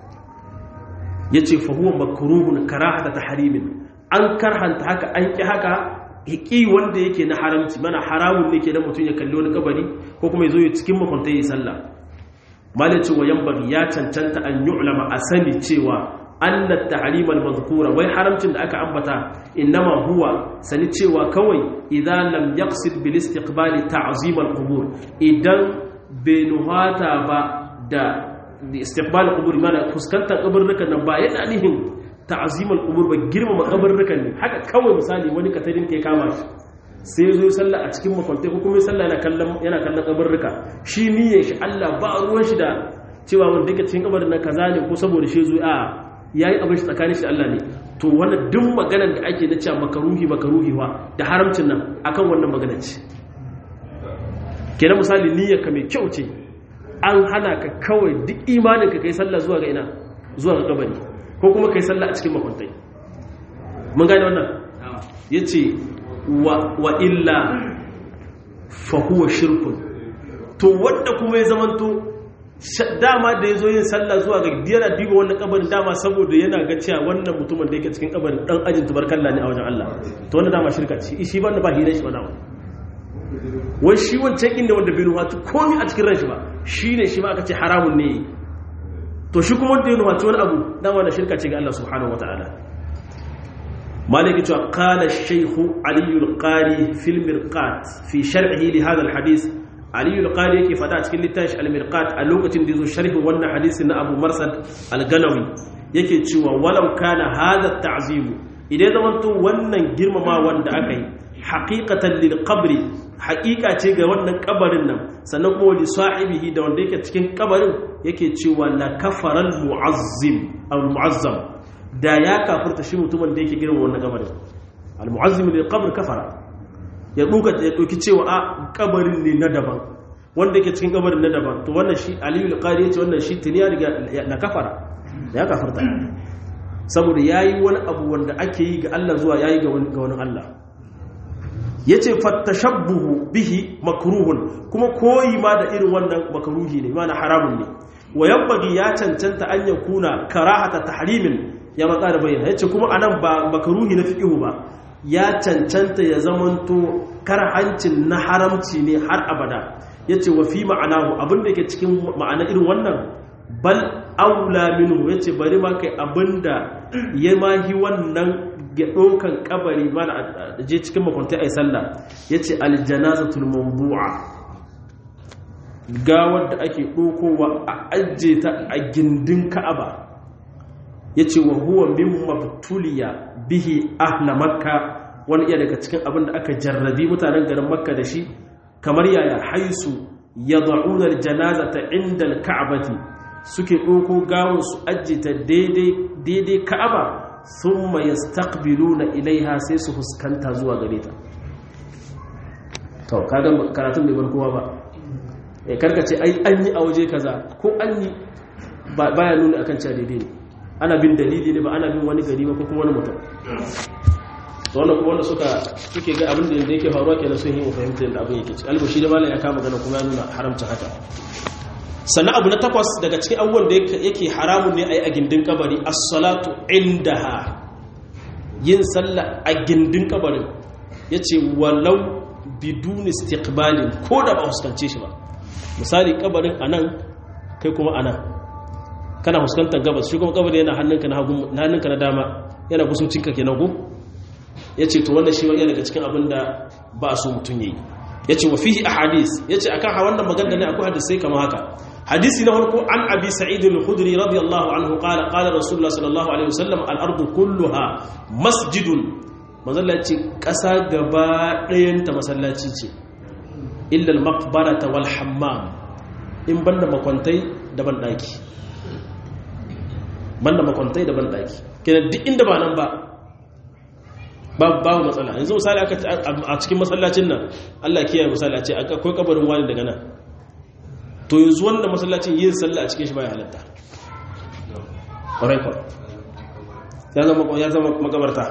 yace fa huwa makruhun karahata tahrimin an karhanta haka an ki haka hiki wanda yake na haramci mana haramun ne ke da mutum ya kalli wani kabari ko kuma ya zo ya cikin makwanta ya yi sallah malin cewa yan bari ya cancanta an yi ulama a sani cewa annat tahrimal mazkura wai haramcin da aka ambata innama huwa sani cewa kawai idan lam yaqsid bil istiqbali ta'zim al qubur idan bai nuhata ba da istiqbal qubur mana fuskantar kaburrukan nan ba yana nihin ta'zim al qubur ba girmama kaburrukan ne haka kawai misali wani katarin ke kama shi sai zo sallah a cikin makwantai ko kuma sallah yana kallon yana kallon kabarruka shi niyyar shi Allah ba ruwan shi da cewa wanda yake cikin kabarin nan kaza ne ko saboda shi zo a yayi abin shi tsakanin shi da Allah ne to wannan duk maganar da ake na cewa makaruhi makaruhi wa da haramcin nan akan wannan maganar ce kenan misali niyyar ka mai kyau ce an hana ka kawai duk imanin ka kai sallah zuwa ga ina zuwa ga kabari ko kuma kai sallah a cikin makwantai mun gane wannan yace wa illa fahuwa shirkun to wanda kuma ya zamanto dama da ya zo yin sallah zuwa ga yana diba wannan kabarin dama saboda yana ga cewa wannan mutumin da yake cikin kabarin dan ajin tubarkalla ne a wajen Allah to wannan dama shirka ce shi ba ba hira shi ba dama wai shi wancan inda wanda bai nuhatu komi a cikin ranshi ba shi ne shi ma aka ce haramun ne to shi kuma wanda ya nuhatu wani abu dama da shirka ce ga Allah subhanahu wa ta'ala maliki cewa qala shaykhu ali al-qari fil mirqat fi sharhi li hadha al-hadith ali al-qari yake fada cikin littafin al-mirqat a lokacin da yazo sharhin wannan hadisi na abu marsad al-ganawi yake cewa walau kana hadha at-ta'zim idan zamanto wannan girmama wanda aka yi haqiqatan lil qabri haqiqa ce ga wannan kabarin nan sannan kuma li sahibihi da wanda yake cikin kabarin yake cewa la kafara al-mu'azzim al-mu'azzam da ya kafirta shi mutumin da yake girma wannan kabarin al-mu'azzim lil qabr kafara ya duka ya doki cewa a kabarin ne na daban wanda yake cikin kabarin na daban to wannan shi aliyu al-qari yace wannan shi tuni ya riga na kafara da ya kafirta saboda yayi wani abu wanda ake yi ga Allah zuwa yayi ga wani ga wani Allah yace fattashabbuhu bihi makruhun kuma koyi ma da irin wannan makruhi ne ma haramun ne wa yabbagi ya cancanta an yakuna karahata tahrimin ya matsa da bayyana yace kuma anan ba makruhi na fiqhu ba ya cancanta ya zamanto karhancin na haramci ne har abada yace wa fi ma'anahu abinda yake cikin ma'ana irin wannan bal aula minhu yace bari ma kai abinda ya mahi wannan ga dokan kabari ma je cikin makwantai ai sallah yace aljanazatul mawdu'a gawar da ake dokowa a ajje ta a gindin ka'aba ya ce wa huwa min mabtuliya bihi ahla makka wani iya daga cikin abin da aka jarrabi mutanen garin makka da shi kamar yaya haisu ya za'unar janaza ta inda ka'abati suke ɗauko gawon su ajita daidai ka'aba sun mai stakbilu na ilaiha sai su fuskanta zuwa gare ta to kagan karatun bai bar kowa ba karkace ai an yi a waje kaza ko an yi baya nuna akan cewa daidai ne ana bin dalili ne ba ana bin wani gari ba ko kuma wani mutum to wannan kuma wanda suka suke ga abin da yake faruwa kenan sun yi mu fahimtar da abin yake ci albashi da malam ya kama gana kuma ya nuna haramta haka sannan abu na takwas daga cikin abubuwan da yake haramun ne a yi a gindin kabari as-salatu indaha yin sallah a gindin kabarin yace walau bidun istiqbalin ko da ba fuskance shi ba misali kabarin anan kai kuma anan kana fuskantar gabas shi kuma kabari yana hannunka na hagu hannunka na dama yana kusurcinka kenan ko yace to wannan shi wani daga cikin abin da ba so mutun yayi yace wa fihi ahadith yace akan ha wannan magana ne akwai hadisi kamar haka hadisi na farko an abi sa'id al-khudri radiyallahu anhu qala qala rasulullah sallallahu alaihi wasallam al-ardu kulluha masjidun manzalla yace kasa gaba ɗayan ta masallaci ce illa al-maqbarata wal hammam in banda makwantai da ban daki banda makwantai da ban daki kenan duk inda ba nan ba babu matsala yanzu misali aka a cikin masallacin nan Allah kiyaye misali a ce akwai kabarin wani daga nan to yanzu wanda masallacin yin sallah a cikin shi baya halatta ƙwarai kwa ya zama makabarta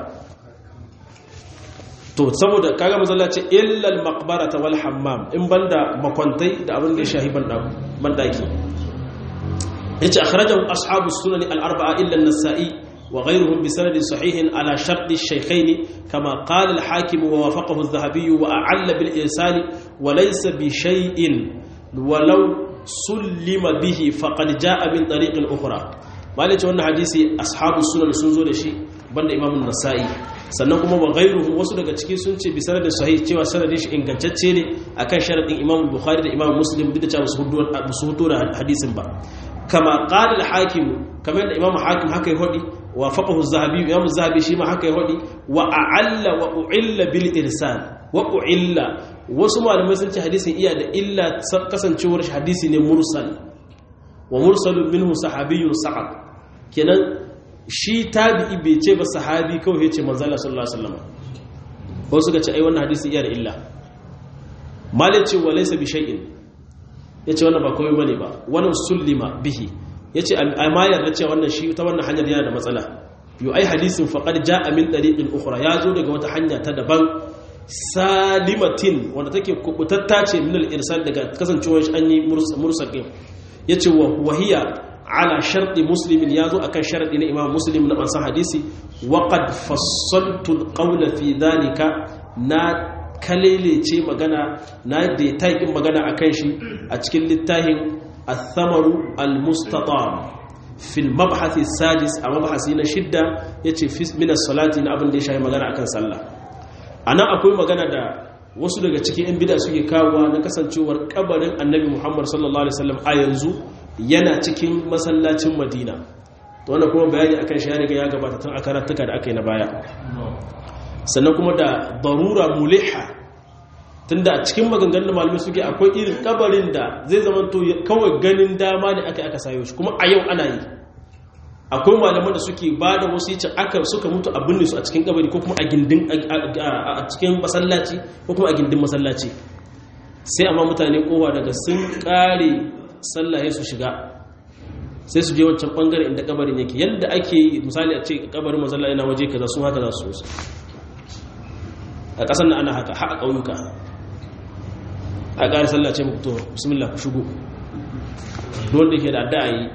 to saboda kaga masallaci illal maqbarata wal hammam in banda makwantai da abin da ya shahi bandaki yace akhrajahu ashabu sunan al arba'a illa an-nasa'i وغيرهم بسند صحيح على شرط الشيخين كما قال الحاكم ووافقه الذهبي وأعل بالإرسال وليس بشيء ولو سلم به فقد جاء من طريق أخرى ما ليش وانا حديثي أصحاب السنن سنزو لشي بند إمام النسائي sannan kuma wa ghairuhu wasu daga ciki sun ce bi sanadin sahih cewa sanadin shi ingantacce ne akan sharadin Imam Bukhari da Imam Muslim duk da cewa su hudu da hadisin ba kama qala al-hakim kamar da Imam Hakim haka ya hodi wa faqahu az-zahabi Imam az-zahabi shi ma haka ya hodi wa a'alla wa u'illa bil irsal wa u'illa wasu malamai sun ce hadisin iya da illa kasancewar shi hadisi ne mursal wa mursalun minhu sahabiyyun sa'ad kenan shi tabi'i bai ce ba sahabi kawai ya ce manzala sallallahu alaihi wasallam ko suka ce ai wannan hadisi iya da illa malai ce wa laysa bi shay'in yace wannan ba komai bane ba wannan sullima bihi yace amma yarda cewa wannan shi ta wannan hanyar yana da matsala yu ai hadisin faqad jaa min tariqin ukhra ya zo daga wata hanya ta daban salimatin wanda take kubutatta ce min al-irsal daga kasancewar shi an yi mursal yace wa wahiya ala sharɗi muslimin ya zo akan sharɗi na imam muslim na ansan hadisi waƙad fassaltul ƙaula fi dalika na kalele ce magana na da taikin magana akan shi a cikin littafin athamaru al-mustatam fil mabhathi sadis a mabhasi na shidda yace fi min as-salati na abin da ya shayi magana akan sallah anan akwai magana da wasu daga cikin yan bid'a suke kawowa na kasancewar kabarin annabi Muhammad sallallahu alaihi wasallam a yanzu yana cikin masallacin Madina to wannan kuma bayani akan shi ya riga ya gabata tun a karatuka da aka yi na baya sannan kuma da darura muliha tunda a cikin maganganun malamai suke akwai irin kabarin da zai zama to kawai ganin dama ne aka aka sayo shi kuma a yau ana yi akwai malaman da suke ba da wasu yacin aka suka mutu a binne su a cikin kabari ko kuma a gindin a cikin masallaci ko kuma a gindin masallaci sai amma mutane kowa daga sun kare sallaye su shiga sai su je wancan bangare inda kabarin yake yadda ake yi misali a ce kabarin mazalla yana waje kaza su haka za su su a ƙasar na ana haka haƙa ƙauyuka a ƙari sallace muku to bismillah ku shigo don da ke da adda yi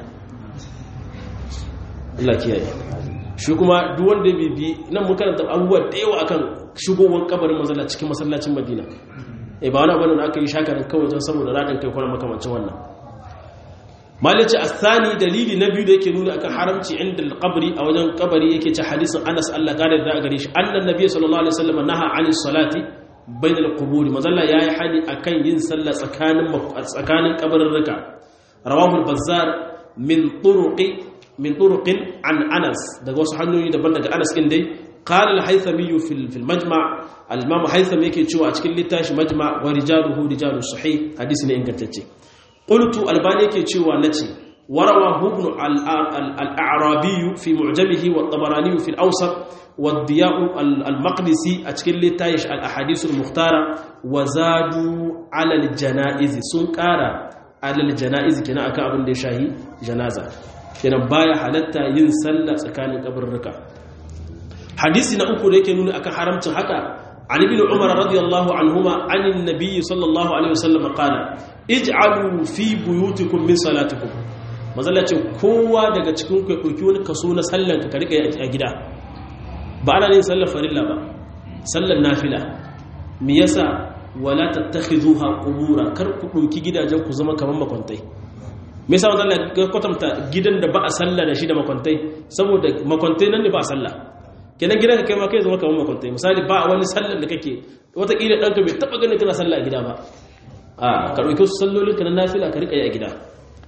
Allah kiyaye shi kuma duk wanda bibi nan mun karanta abubuwa da yawa akan shigowar kabarin mazalla cikin masallacin Madina eh ba wani abu da aka yi shakarin kawai don saboda radin kai kuma makamancin wannan malice asani dalili na biyu da yake nuna akan haramci inda alqabri a wajen kabari yake ci hadisin Anas Allah kare da gare shi annan nabi sallallahu alaihi wasallam naha anis salati bainal qubur mazalla yayi hani akan yin sallah tsakanin tsakanin kabarurruka rawahu al-bazzar min turuqi min turuqin an Anas daga wasu hanyoyi daban daga Anas din dai qala al-haythami fi al-majma' al-imam haythami yake cewa a cikin littafi majma' wa rijaluhu rijalus sahih hadisi ne ingantacce qultu albani yake cewa nace warawa ibn al-a'rabi fi mu'jamihi wa tabarani fi al-awsat wa ad-diya'u al-maqdisi a cikin littafi al-ahadith al-mukhtara wa zadu ala al-janaiz sun kara ala al-janaiz kina akan abin da ya shahi janaza kenan baya halatta yin sallah tsakanin kabarruka hadisi na uku da yake nuna akan haramcin haka عن ابن عمر رضي الله عنهما عن النبي صلى الله عليه وسلم قال اجعلوا في بيوتكم من صلاتكم mazalla ce kowa daga cikin ku ya ɗauki wani kaso na sallan ka rika a gida ba ana yin sallar farilla ba sallar nafila me yasa wala tattakhizuha qubura kar ku ɗauki gidajen ku zama kamar makwantai me yasa mazalla ga kwatanta gidan da ba a sallah da shi da makwantai saboda makwantai nan ne ba a sallah kenan gidan ka kai ma kai zama kamar makwantai misali ba wani sallar da kake watakila ɗanka bai taɓa ganin kana sallah a gida ba a ka ɗauki wasu sallolin ka na nafila ka riƙa yi a gida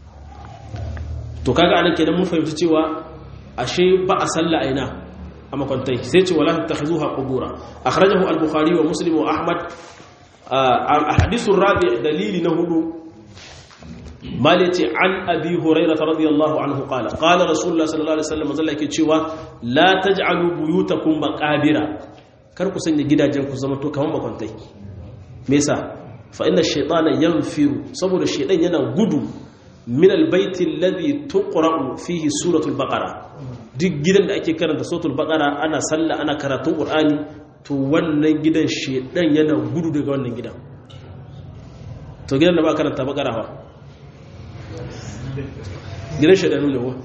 to kaga anan kenan mun fahimci cewa ashe ba a sallah a ina a makwantai sai ce wala tattakhizuha qubura akhrajahu al-bukhari wa muslim wa ahmad a hadithun rabi dalili na hudu mali ce an abi hurairah radiyallahu anhu qala qala rasulullah sallallahu alaihi wasallam zalla yake cewa la taj'alu buyutakum maqabira kar ku sanya gidajen ku zama to kaman makwantai me yasa fa inna ash-shaytana yanfiru saboda shaytan yana gudu min albaiti alladhi tuqra'u fihi suratul baqara duk gidan da ake karanta suratul baqara ana sallah ana karatun qur'ani to wannan gidan shedan yana gudu daga wannan gidan to gidan da ba karanta baqara fa gidan shedanu ne wa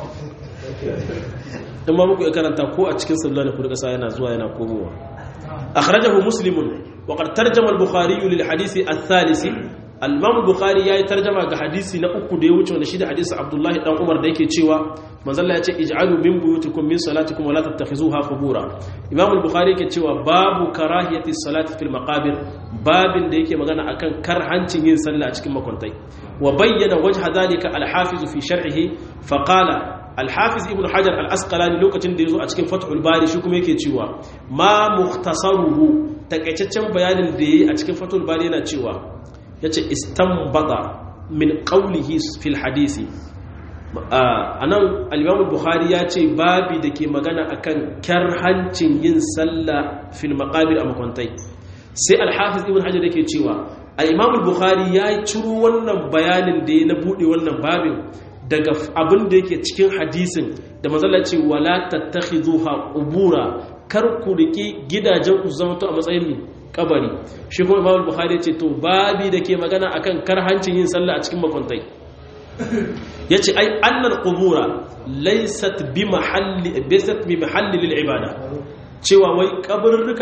in ma muku karanta ko a cikin sallah ne ku rika sa yana zuwa yana komowa akhrajahu muslimun wa qad tarjama al-bukhari lil hadisi ath-thalith al-imam bukhari yayi tarjama ga hadisi na uku da ya wuce wanda shi da hadisi abdullahi dan umar da yake cewa manzon Allah ya ce ij'alu min buyutikum min salatikum wa la tattakhizuha qubura imam al-bukhari yake cewa babu karahiyati salati fil maqabir babin da yake magana akan karhancin yin sallah a cikin makwantai wa bayyana wajha dhalika al-hafiz fi sharhihi fa qala al-hafiz ibn hajar al-asqalani lokacin da yazo a cikin fathul bari shi kuma yake cewa ma mukhtasaruhu takaitaccen bayanin da yayi a cikin fathul bari yana cewa ya ce istambata min ƙaulihi fil hadisi a nan alimamul buhari ya ce babi da ke magana akan hancin yin sallah fil maƙabir a makwantai sai alhafiz ibn hajjar da ke cewa alimamul buhari ya ciro wannan bayanin da ya na buɗe wannan babin daga abin da yake cikin hadisin da mazala ce wala tattakhidhuha qubura kar ku riki gidajen ku zama to a matsayin mi kabari shi kuma imam bukhari ce to babi da ke magana akan karhancin yin sallah a cikin makwantai yace ai annal qubura laysat bi mahalli bisat bi mahalli lil ibada cewa wai kaburruka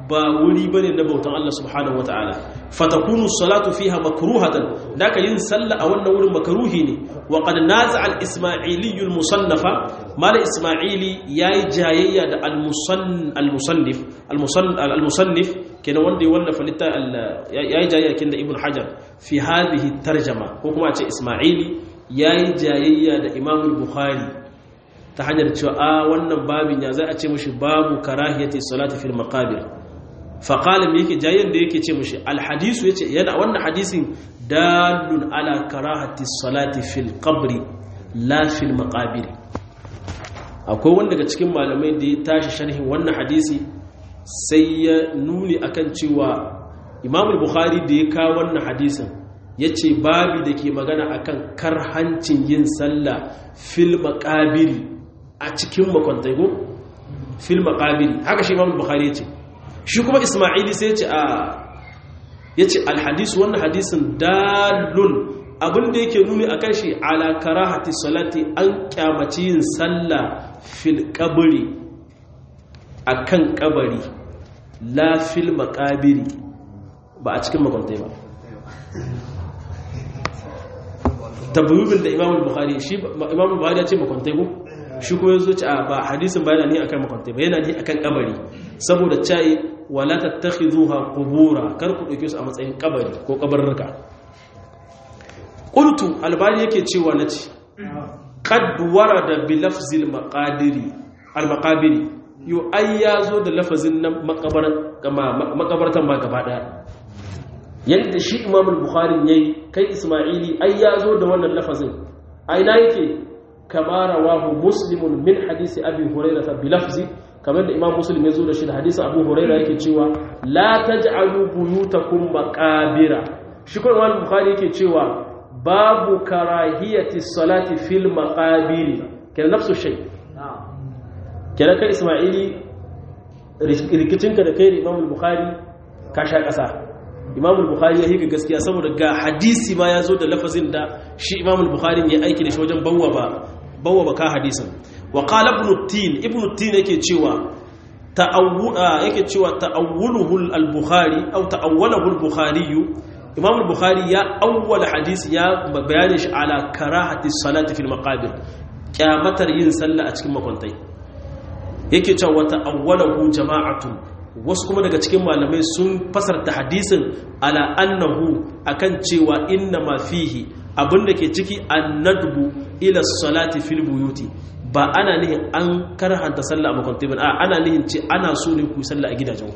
ba wuri bane na bautan Allah subhanahu wataala fatakunu salatu fiha makruhatan daka yin sallah a wannan wurin makruhi ne wa qad naza al isma'ili al musannafa mala isma'ili yayi jayayya da al musannif al musannif kenan wanda ya wallafa litta yayi jayayya kin da ibn hajar fi hadhihi tarjama ko kuma a ce isma'ili yayi jayayya da imam al bukhari ta hanyar cewa a wannan babin ya za a ce mushi babu karahiyati salati fil maqabir faƙalin yake jayen da yake ce mushi alhadisu ya ce yana wannan hadisin dalun ala karahati salati fil qabri la fil maqabir akwai wanda daga cikin malamai da ya tashi sharhin wannan hadisi sai ya nuni akan cewa imam bukhari da ya kawo wannan hadisin ya ce babi da ke magana akan karhancin yin sallah fil maqabiri a cikin makwantai ko fil maqabiri haka shi imam bukhari ya ce shi kuma ismaili sai ce a ya ce alhadisu wannan hadisin dalun abinda yake nuni a kan shi ala karahati salati an kyamaci yin sallah fil kabari a kan kabari la fil makabiri ba a cikin makwantai ba tabbibin da imamul bukhari shi imamul bukhari ya ce makwantai ko shi kuma yanzu ce a ba hadisin bayana ne akan makwantai ba yana ne akan kabari saboda cai wala tattakhizuha qubura kar ku dauke su a matsayin kabari ko kabarruka qultu albani yake cewa nace qad warada bi lafzil maqadiri al maqabiri yu ay yazo da lafazin nan makabaran kama makabartan ba gaba daya yanda shi imam al-bukhari yayi kai isma'ili ay yazo da wannan lafazin aina yake kama rawahu muslimun min hadisi abi hurairah bi lafzi kamar da imam muslim ya zo da shi da hadisi abu huraira yake cewa la taj'alu buyutakum maqabira shi kuma imam bukhari yake cewa babu karahiyati salati fil maqabiri kenan nafsu shay kenan kai isma'ili rikicinka da kai da imam bukhari ka sha kasa imam bukhari ya hika gaskiya saboda ga hadisi ma ya zo da lafazin da shi imam bukhari ya aiki da shi wajen bawwa ba bawwa ba ka hadisin wa qala ibn tin ibn tin yake cewa ta'awwula yake cewa ta'awwuluhu al-bukhari aw ta'awwalahu al-bukhari imam al-bukhari ya awwala hadisi ya bayani shi ala karahati salati fil maqabir kyamatar yin sallah a cikin makwantai yake cewa ta'awwalahu jama'atun wasu kuma daga cikin malamai sun fasarta hadisin ala annahu akan cewa inna ma fihi abinda ke ciki annadbu ila salati fil buyuti ba ana nihin an karhanta sallah a makwantai ba ana nihin ce ana so ne ku sallah a gidajenku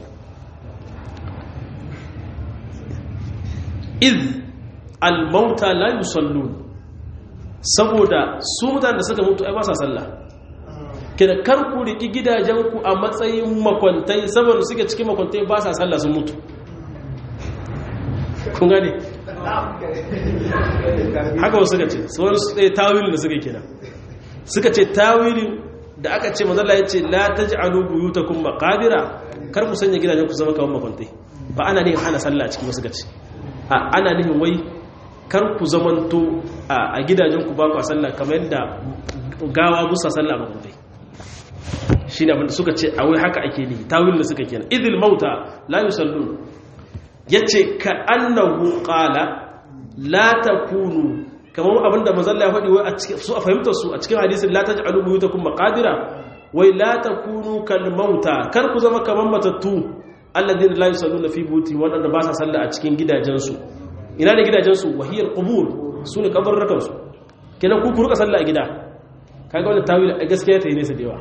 iz almauta la yusallun saboda su mutane da suka mutu ai ba sa sallah kida kar ku riki gidajenku a matsayin makwantai saboda suke cikin makwantai ba sa sallah sun mutu kun gane haka wasu suka ce su wani tsaye tawilin da suka kenan suka ce tawilin da aka ce mazalla ya ce la ta ji alu buyutakun makabira kar ku sanya gidajen ku zama kawon makwantai ba ana nihin hana sallah a cikin wasu gaci ana nihin wai kar ku zamanto a gidajen ku ba ku a sallah kamar yadda gawa busa sallah a makwantai shi ne abinda suka ce a wai haka ake nihi tawilin da suka kenan idil mauta la yusallun ya ce ka annahu qala la takunu kamar abinda mazalla ya faɗi wai su a fahimtar su a cikin hadisin la taj'alu buyutakum maqadira wai la takunu kal mauta kar ku zama kamar matattu alladhina la yusalluna fi buti wadanda ba sa sallah a cikin gidajensu ina ne gidajensu wahiyar qubur sune kabarrukan su kenan ku ku ruka sallah a gida kaga wannan tawil gaskiya ta yi nesa da yawa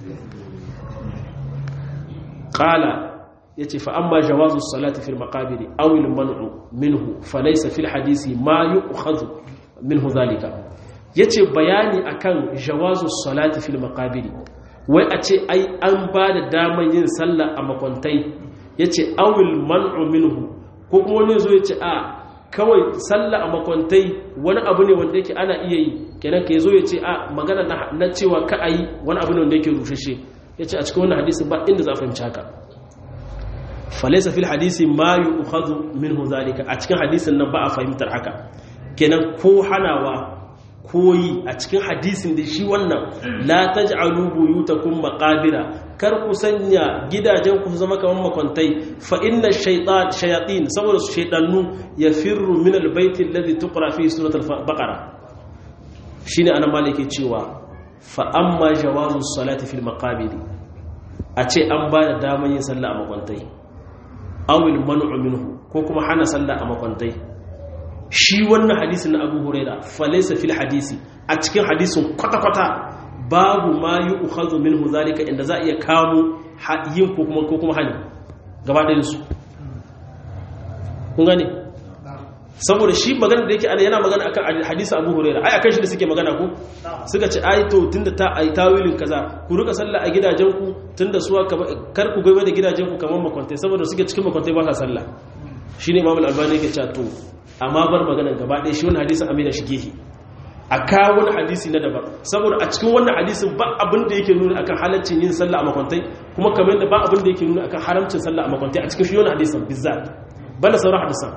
qala yace fa amma jawazu salati fil maqabiri aw al man'u minhu falaysa fil hadisi ma yu'khadhu minhu zalika yace bayani akan jawazu salati fil maqabiri wai a ce ai an ba da daman yin sallah a makwantai yace awil man'u minhu ko kuma wani zo yace a kawai sallah a makwantai wani abu ne wanda yake ana iya yi kenan ka zo yace a magana na cewa ka ayi wani abu ne wanda yake rushashe yace a cikin wannan hadisi ba inda za a fahimci haka falaisa fil hadisi ma yu'khadhu minhu zalika a cikin hadisin nan ba a fahimtar haka kenan ko hanawa koyi a cikin hadisin da shi wannan la taj'alu buyutakum maqabira kar ku sanya gidajen ku zama kamar makwantai fa inna shaytan shayatin saboda su shaytanu yafirru min albayt alladhi tuqra fi surat al-baqara shine anan malike cewa fa amma jawazu salati fil maqabir a ce an ba da daman yin sallah a makwantai awil man'u minhu ko kuma hana sallah a makwantai shi wannan hadisin na abu huraira falaisa fil hadisi a cikin hadisin kwata-kwata babu ma yi ukhadu minhu zalika inda za a iya kamo yin ko kuma ko kuma hani gaba ɗayan su kun gane saboda shi magana da yake ana yana magana akan hadisi abu huraira ai akan shi da suke magana ko suka ce ai to tunda ta ai tawilin kaza ku rika sallah a gidajen ku tunda suwa kar ku gaba da gidajen ku kamar makwantai saboda suke cikin makwantai ba sa sallah shine imam al-albani yake cewa to amma bar maganar gaba ɗaya shi wani hadisin amina shi gehe a kawo wani hadisi na daban saboda a cikin wannan hadisin ba abin da yake nuna akan halaccin yin sallah a makwantai kuma kamar da ba abin da yake nuna akan haramcin sallah a makwantai a cikin shi wani hadisin bizzat banda sauran hadisan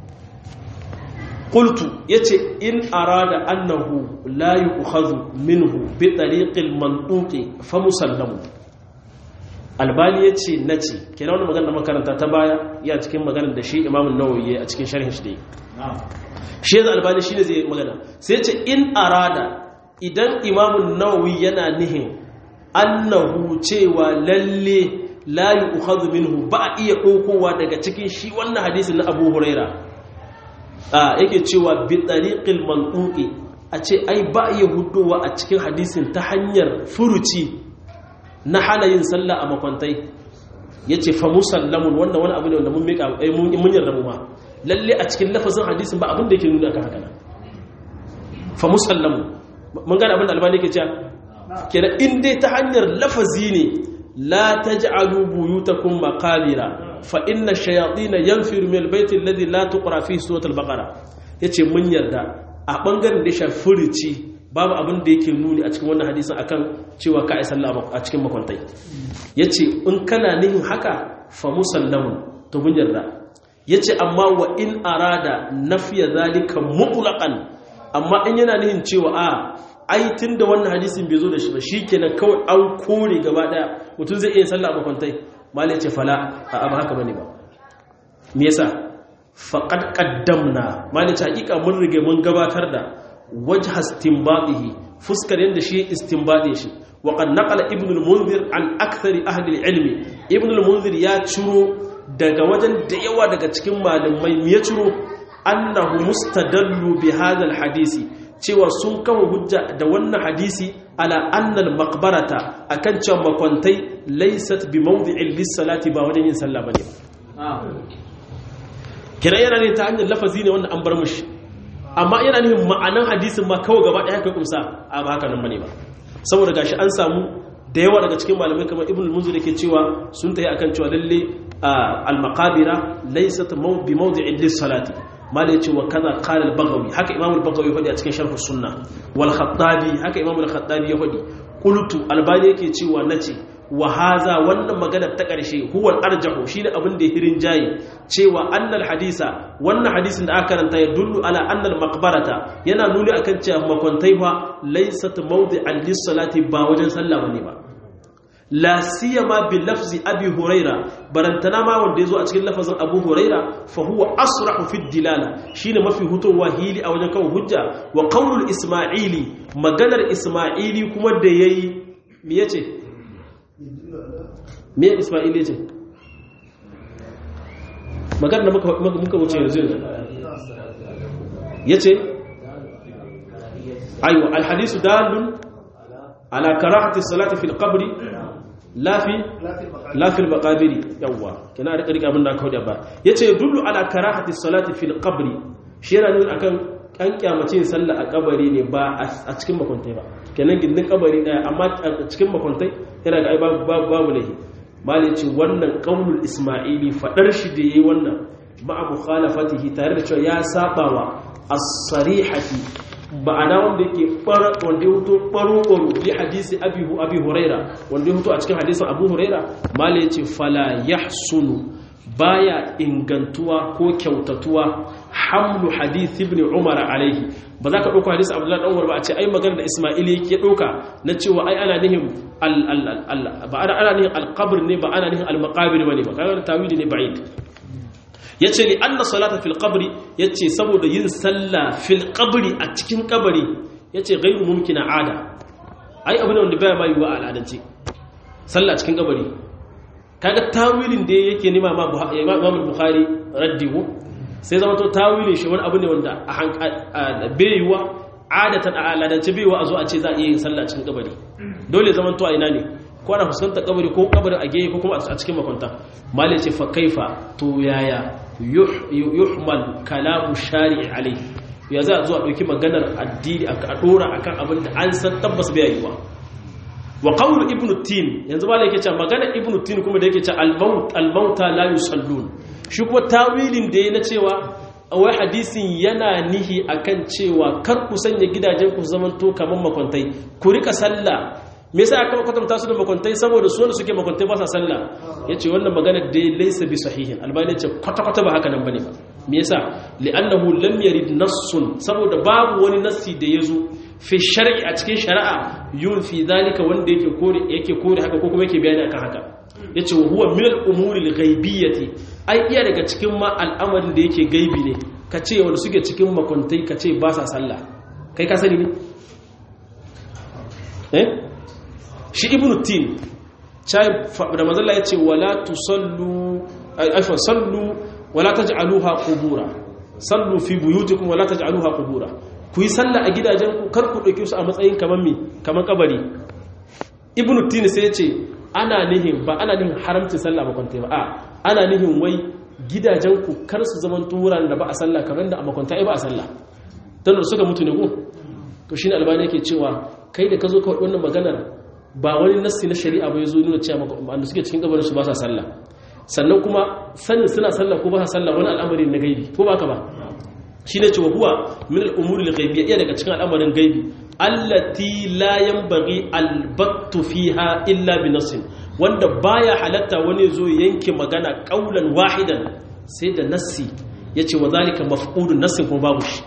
qultu yace in arada annahu la yu'khadhu minhu bi tariqil mantuqi fa musallamu albani ya ce na ce kenan wani magana makaranta ta baya ya cikin maganar da shi imamun nawayi a cikin sharhin shi da yi shi yanzu albani shi ne zai magana sai ce in arada idan imamun nawawi yana nihin annahu cewa lalle la yu'khadhu minhu ba a iya ɗaukowa daga cikin shi wannan hadisin na abu huraira a yake cewa bi tariqil mantuqi a ce ai ba a iya hudowa a cikin hadisin ta hanyar furuci na hana yin sallah a makwantai ya ce fa musallamun wannan wani abu ne wanda mun mika mun yarda mu ma lalle a cikin lafazin hadisin ba abin da yake nuna akan haka nan fa musallamun mun gane abin da albani yake cewa kenan in dai ta hanyar lafazi ne la taj'alu buyutakum maqabira fa inna ash-shayatin yanfiru min al-bayt alladhi la tuqra fihi surat al-baqara yace mun yarda a bangaren da shafi furici babu abin da yake nuni a cikin wannan hadisin akan cewa ka sallah a cikin makwantai yace in kana nihin haka fa musallamun to mun yarda yace amma wa in arada nafiya zalika mutlaqan amma in yana nihin cewa a ai tunda wannan hadisin bai zo da shi ba shikenan kawai an kore gaba daya mutum zai iya sallah a makwantai mali yace fala a ba haka bane ba me yasa faqad qaddamna mali yace hakika mun rige mun gabatar da wajha istinbadihi fuskar yanda shi istinbadin shi wa qad naqala ibn al-munzir an akthari ahli al-ilm ibn al-munzir ya ciro daga wajen da yawa daga cikin malamai me ya ciro annahu mustadallu bi hadha al-hadisi cewa sun kawo hujja da wannan hadisi ala anna al-maqbarata akan cewa makwantai laysat bi mawdi'in lis-salati ba wajen yin sallah bane kira yana ne ta hanyar lafazi ne wanda an bar mushi amma yana nufin ma'anan hadisin ma kawai gaba ɗaya kai kumsa a ba haka nan bane ba saboda gashi an samu da yawa daga cikin malamai kamar ibn al-munzir yake cewa sun tayi akan cewa lalle al-maqabira laysat bi mawdi'in lis-salati mala yace wa kaza qala al-baghawi haka imam al-baghawi ya faɗi a cikin sharh sunna wal khattabi haka imam al-khattabi ya faɗi qultu albani yake cewa nace wa haza wannan magana ta ƙarshe huwal arjahu shine abin da hirin jayi cewa annal hadisa wannan hadisin da aka karanta ya dullu ala annal maqbarata yana nuni akan cewa makwantai fa laysat mawdi'an lis-salati ba wajen sallah bane ba la siyama bi lafzi abi huraira barantana ma wanda yazo a cikin lafazin abu huraira fa huwa asrahu fi dilala shine mafi hutowa hili a wajen kawo hujja wa qaulul isma'ili maganar isma'ili kuma da yayi me yace me isma'ili yace maganar da muka muka wuce yanzu yace aywa al hadisu dalun ala karahati salati fil qabri lafi lafil maqabiri yawa kina rika rika abin da aka huda ba yace dullu ala karahati salati fil qabri shi yana nuna akan an kyamace yin sallah a kabari ne ba a cikin makuntai ba kenan gindin kabari daya amma a cikin makuntai yana ga ai babu babu lahi mal yace wannan qaulul isma'ili fadar shi da yayi wannan ma'a mukhalafatihi tare da cewa ya sabawa as-sarihati ba'ana wanda yake wanda ya huto ɓaro-ɓaro bi hadisi abi huraira wanda ya huto a cikin hadisin abu huraira mala ya ce fala ya sunu baya ingantuwa ko kyautatuwa hamlu hadith ibn umar alaihi ba za ka ɗauka hadith abdullahi ɗan umar ba a ce ai magana da ismaili yake ɗauka na cewa ai ana nihin ba ana nihin alqabr ne ba ana nihin almaqabir ba ne ba kaga tawili ne ba'id yace li anna salata fil qabri yace saboda yin sallah fil qabri a cikin kabari yace ghairu mumkina ada ai abin da wanda baya ma yiwa al'adance sallah cikin kabari kaga tawilin da yake nima ma Imam Bukhari raddihu sai zama to tawilin shi wani abu ne wanda a bayuwa adatan a aladance bayuwa a zo a ce za a iya yin sallah cikin kabari dole zaman to a ina ne ko ana fuskantar kabari ko kabari a gefe ko kuma a cikin makwanta mali ce fa kaifa to yaya yuhmal kalamu shari'i alai ya za a zo a ɗauki maganar addini a ɗora akan abin da an san tabbas bai yiwa wa qawlu ibnu tin yanzu ba yake cewa magana ibnu tin kuma da yake cewa al-maut al-mauta la yusallun shi kuma tawilin da yayi na cewa wai hadisin yana nihi akan cewa kar ku sanya gidajen ku zaman to kaman makwantai ku rika sallah me yasa aka kwatanta su da makwantai saboda su wanda suke makwantai ba sa sallah yace wannan magana da laysa bi sahihin albani yace kwata kwata ba haka nan bane ba me yasa li'annahu lam yarid nassun saboda babu wani nassi da yazo fi shar'i a cikin shari'a yun fi zalika wanda yake kore yake kore haka ko kuma yake bayani akan haka yace wa huwa min al-umuri al-ghaibiyyati ai iya daga cikin ma al'amarin da yake gaibi ne kace wanda suke cikin makwantai kace ba sa sallah kai ka sani ne eh shi ibnu tin chai da manzalla yace wala tusallu aifa sallu wala taj'aluha qubura sallu fi buyutikum wala taj'aluha qubura ku yi sallah a gidajenku kar ku ɗauke su a matsayin kamar mi kamar kabari ibnu tini sai ya ce ana nihin ba ana nihin haramcin sallah makwantai ba a ana nihin wai gidajenku kar su zaman turan da ba a sallah kamar da a makwantai ba a sallah don da suka mutu ne ku to shi ne albani yake cewa kai da ka zo ka wannan maganar ba wani nassi na shari'a ba ya zo nuna cewa wanda suke cikin kabarin su ba sa sallah sannan kuma sanin suna sallah ko ba sa sallah wani al'amari na gaibi ko ba ka ba shi ne cewa huwa min al'umuri al-ghaibiyya iya daga cikin al'amarin gaibi allati la yanbaghi al-battu fiha illa bi nassin wanda baya halatta wani zo yanke magana qaulan wahidan sai da nassi yace wa zalika mafqudun nassin kuma babu shi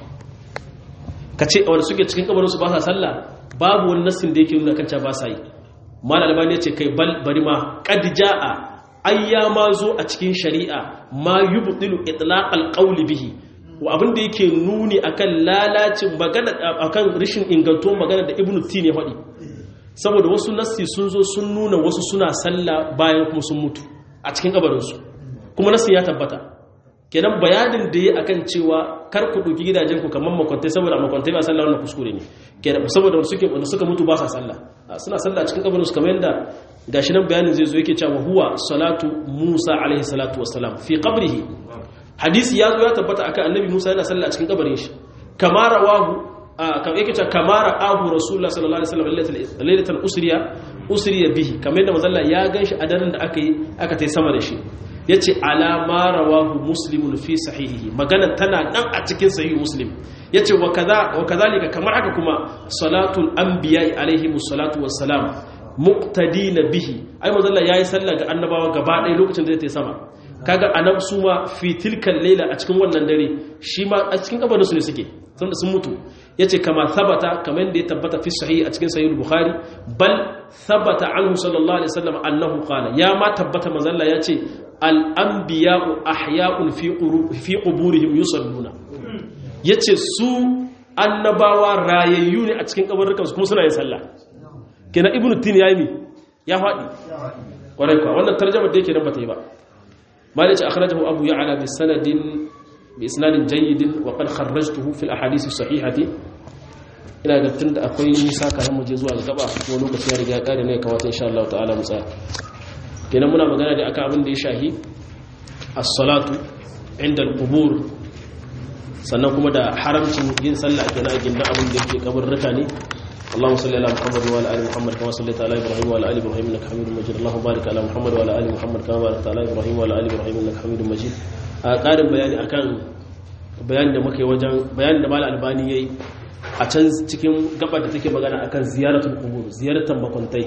kace wanda suke cikin kabarin su ba sa sallah babu wani nassin da yake nuna kanta ba sa yi mal albani yace kai bal bari ma qad jaa ayyama zo a cikin shari'a ma yubtilu itlaq al-qawl bihi abin da yake nuni akan lalacin magana akan rishin inganto magana da ibnu tin ya faɗi saboda wasu nassi sun zo sun nuna wasu suna sallah bayan kuma sun mutu a cikin kabarinsu kuma nassi ya tabbata kenan bayanin da ya akan cewa kar ku ɗauki gidajen ku kamar makwantai saboda makwantai ba sallah wannan kuskure ne kenan saboda wanda suke wanda suka mutu ba sa sallah suna sallah cikin kabarinsu kamar yadda gashi nan bayanin zai zo yake cewa huwa salatu Musa alaihi salatu wassalam fi qabrihi hadisi ya zo ya tabbata akan annabi Musa yana sallah a cikin kabarin shi kama rawahu kamar yake cewa kama ra'ahu rasulullah sallallahu alaihi wasallam lailatan usriya usriya bihi kamar yadda manzo ya ganshi a daren da aka yi aka tai sama da shi yace ala ma rawahu muslimun fi sahihihi magana tana nan a cikin sahih muslim yace wa kaza wa kazalika kamar haka kuma salatul anbiya alaihi musallatu wassalam muqtadina bihi ai manzo yayi sallah ga annabawa gaba ɗaya lokacin da ya tai sama kaga anab su ma fi tilkan laila a cikin wannan dare shi ma a cikin kabarin su ne suke saboda sun mutu yace kama thabata kamar da ya tabbata fi sahih a cikin sahih bukhari bal thabata anhu sallallahu alaihi wasallam annahu qala ya ma tabbata manzalla yace al anbiya'u ahya'un fi fi quburihim yusalluna yace su annabawa rayayyu ne a cikin kabarukan su kuma suna yin sallah kenan ibnu tin yayi mi ya faɗi kwarai kwa wannan tarjumar da yake nan bata yi ba مالك أخرجه أبو يعلى بسند بإسناد جيد وقد خرجته في الأحاديث الصحيحة ina ga tun da akwai nisa kayan muje zuwa ga gaba ko lokaci ya riga kare ne kamata insha Allah ta'ala mu tsaya kenan muna magana da akan abin da ya shahi as-salatu inda al-qubur sannan kuma da haramcin yin sallah kenan a gindan abin da yake kabarruka ne اللهم صل على محمد وعلى ال محمد كما صليت على ابراهيم وعلى ال ابراهيم انك حميد مجيد اللهم بارك على محمد وعلى ال محمد كما باركت على ابراهيم وعلى ال ابراهيم انك حميد مجيد a ƙarin bayani akan bayanin da muke wajen bayanin da mal albani yayi a can cikin gabar da take magana akan ziyaratul qubur ziyartar makwantai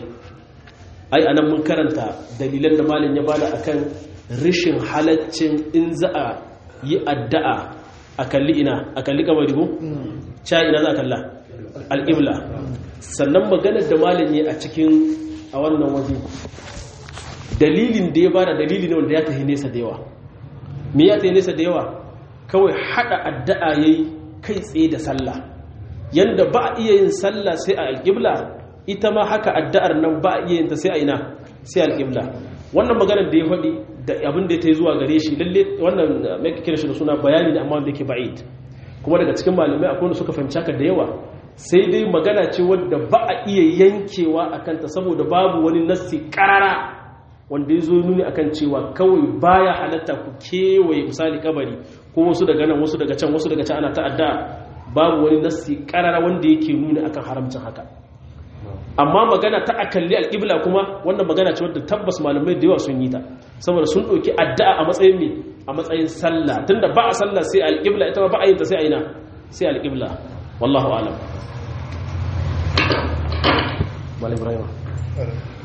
ai anan mun karanta dalilan da malin ya bada akan rishin halaccin in za a yi addu'a a kalli ina a kalli kabari ko ca ina za a kalla alƙibla sannan maganar da malin yi a cikin a wannan waje dalilin da ya bada dalili ne wanda ya tafi nesa da yawa me ya tafi nesa da yawa kawai hada addu'a yayi kai tsaye da sallah yanda ba a iya yin sallah sai a alƙibla ita ma haka addu'ar nan ba a iya yin ta sai a ina sai alƙibla wannan maganar da ya faɗi da abin da ta yi zuwa gare shi lalle wannan mai kira shi da suna bayani ne amma wanda yake ba'id kuma daga cikin malamai akwai wanda suka fahimci haka da yawa sai dai magana ce wadda ba a iya yankewa a kanta saboda babu wani nassi karara wanda ya zo nuni akan cewa kawai baya halatta ku kewaye misali kabari ko wasu daga nan wasu daga can wasu daga can ana ta'adda babu wani nassi karara wanda yake nuni akan haramcin haka amma magana ta akalli alƙibla kuma wannan magana ce wadda tabbas malamai da yawa sun yi ta saboda sun ɗauki addu'a a matsayin me a matsayin sallah tunda ba a sallah sai alƙibla ita ba a yin ta sai a ina sai alƙibla wallahu alam Malam Ibrahim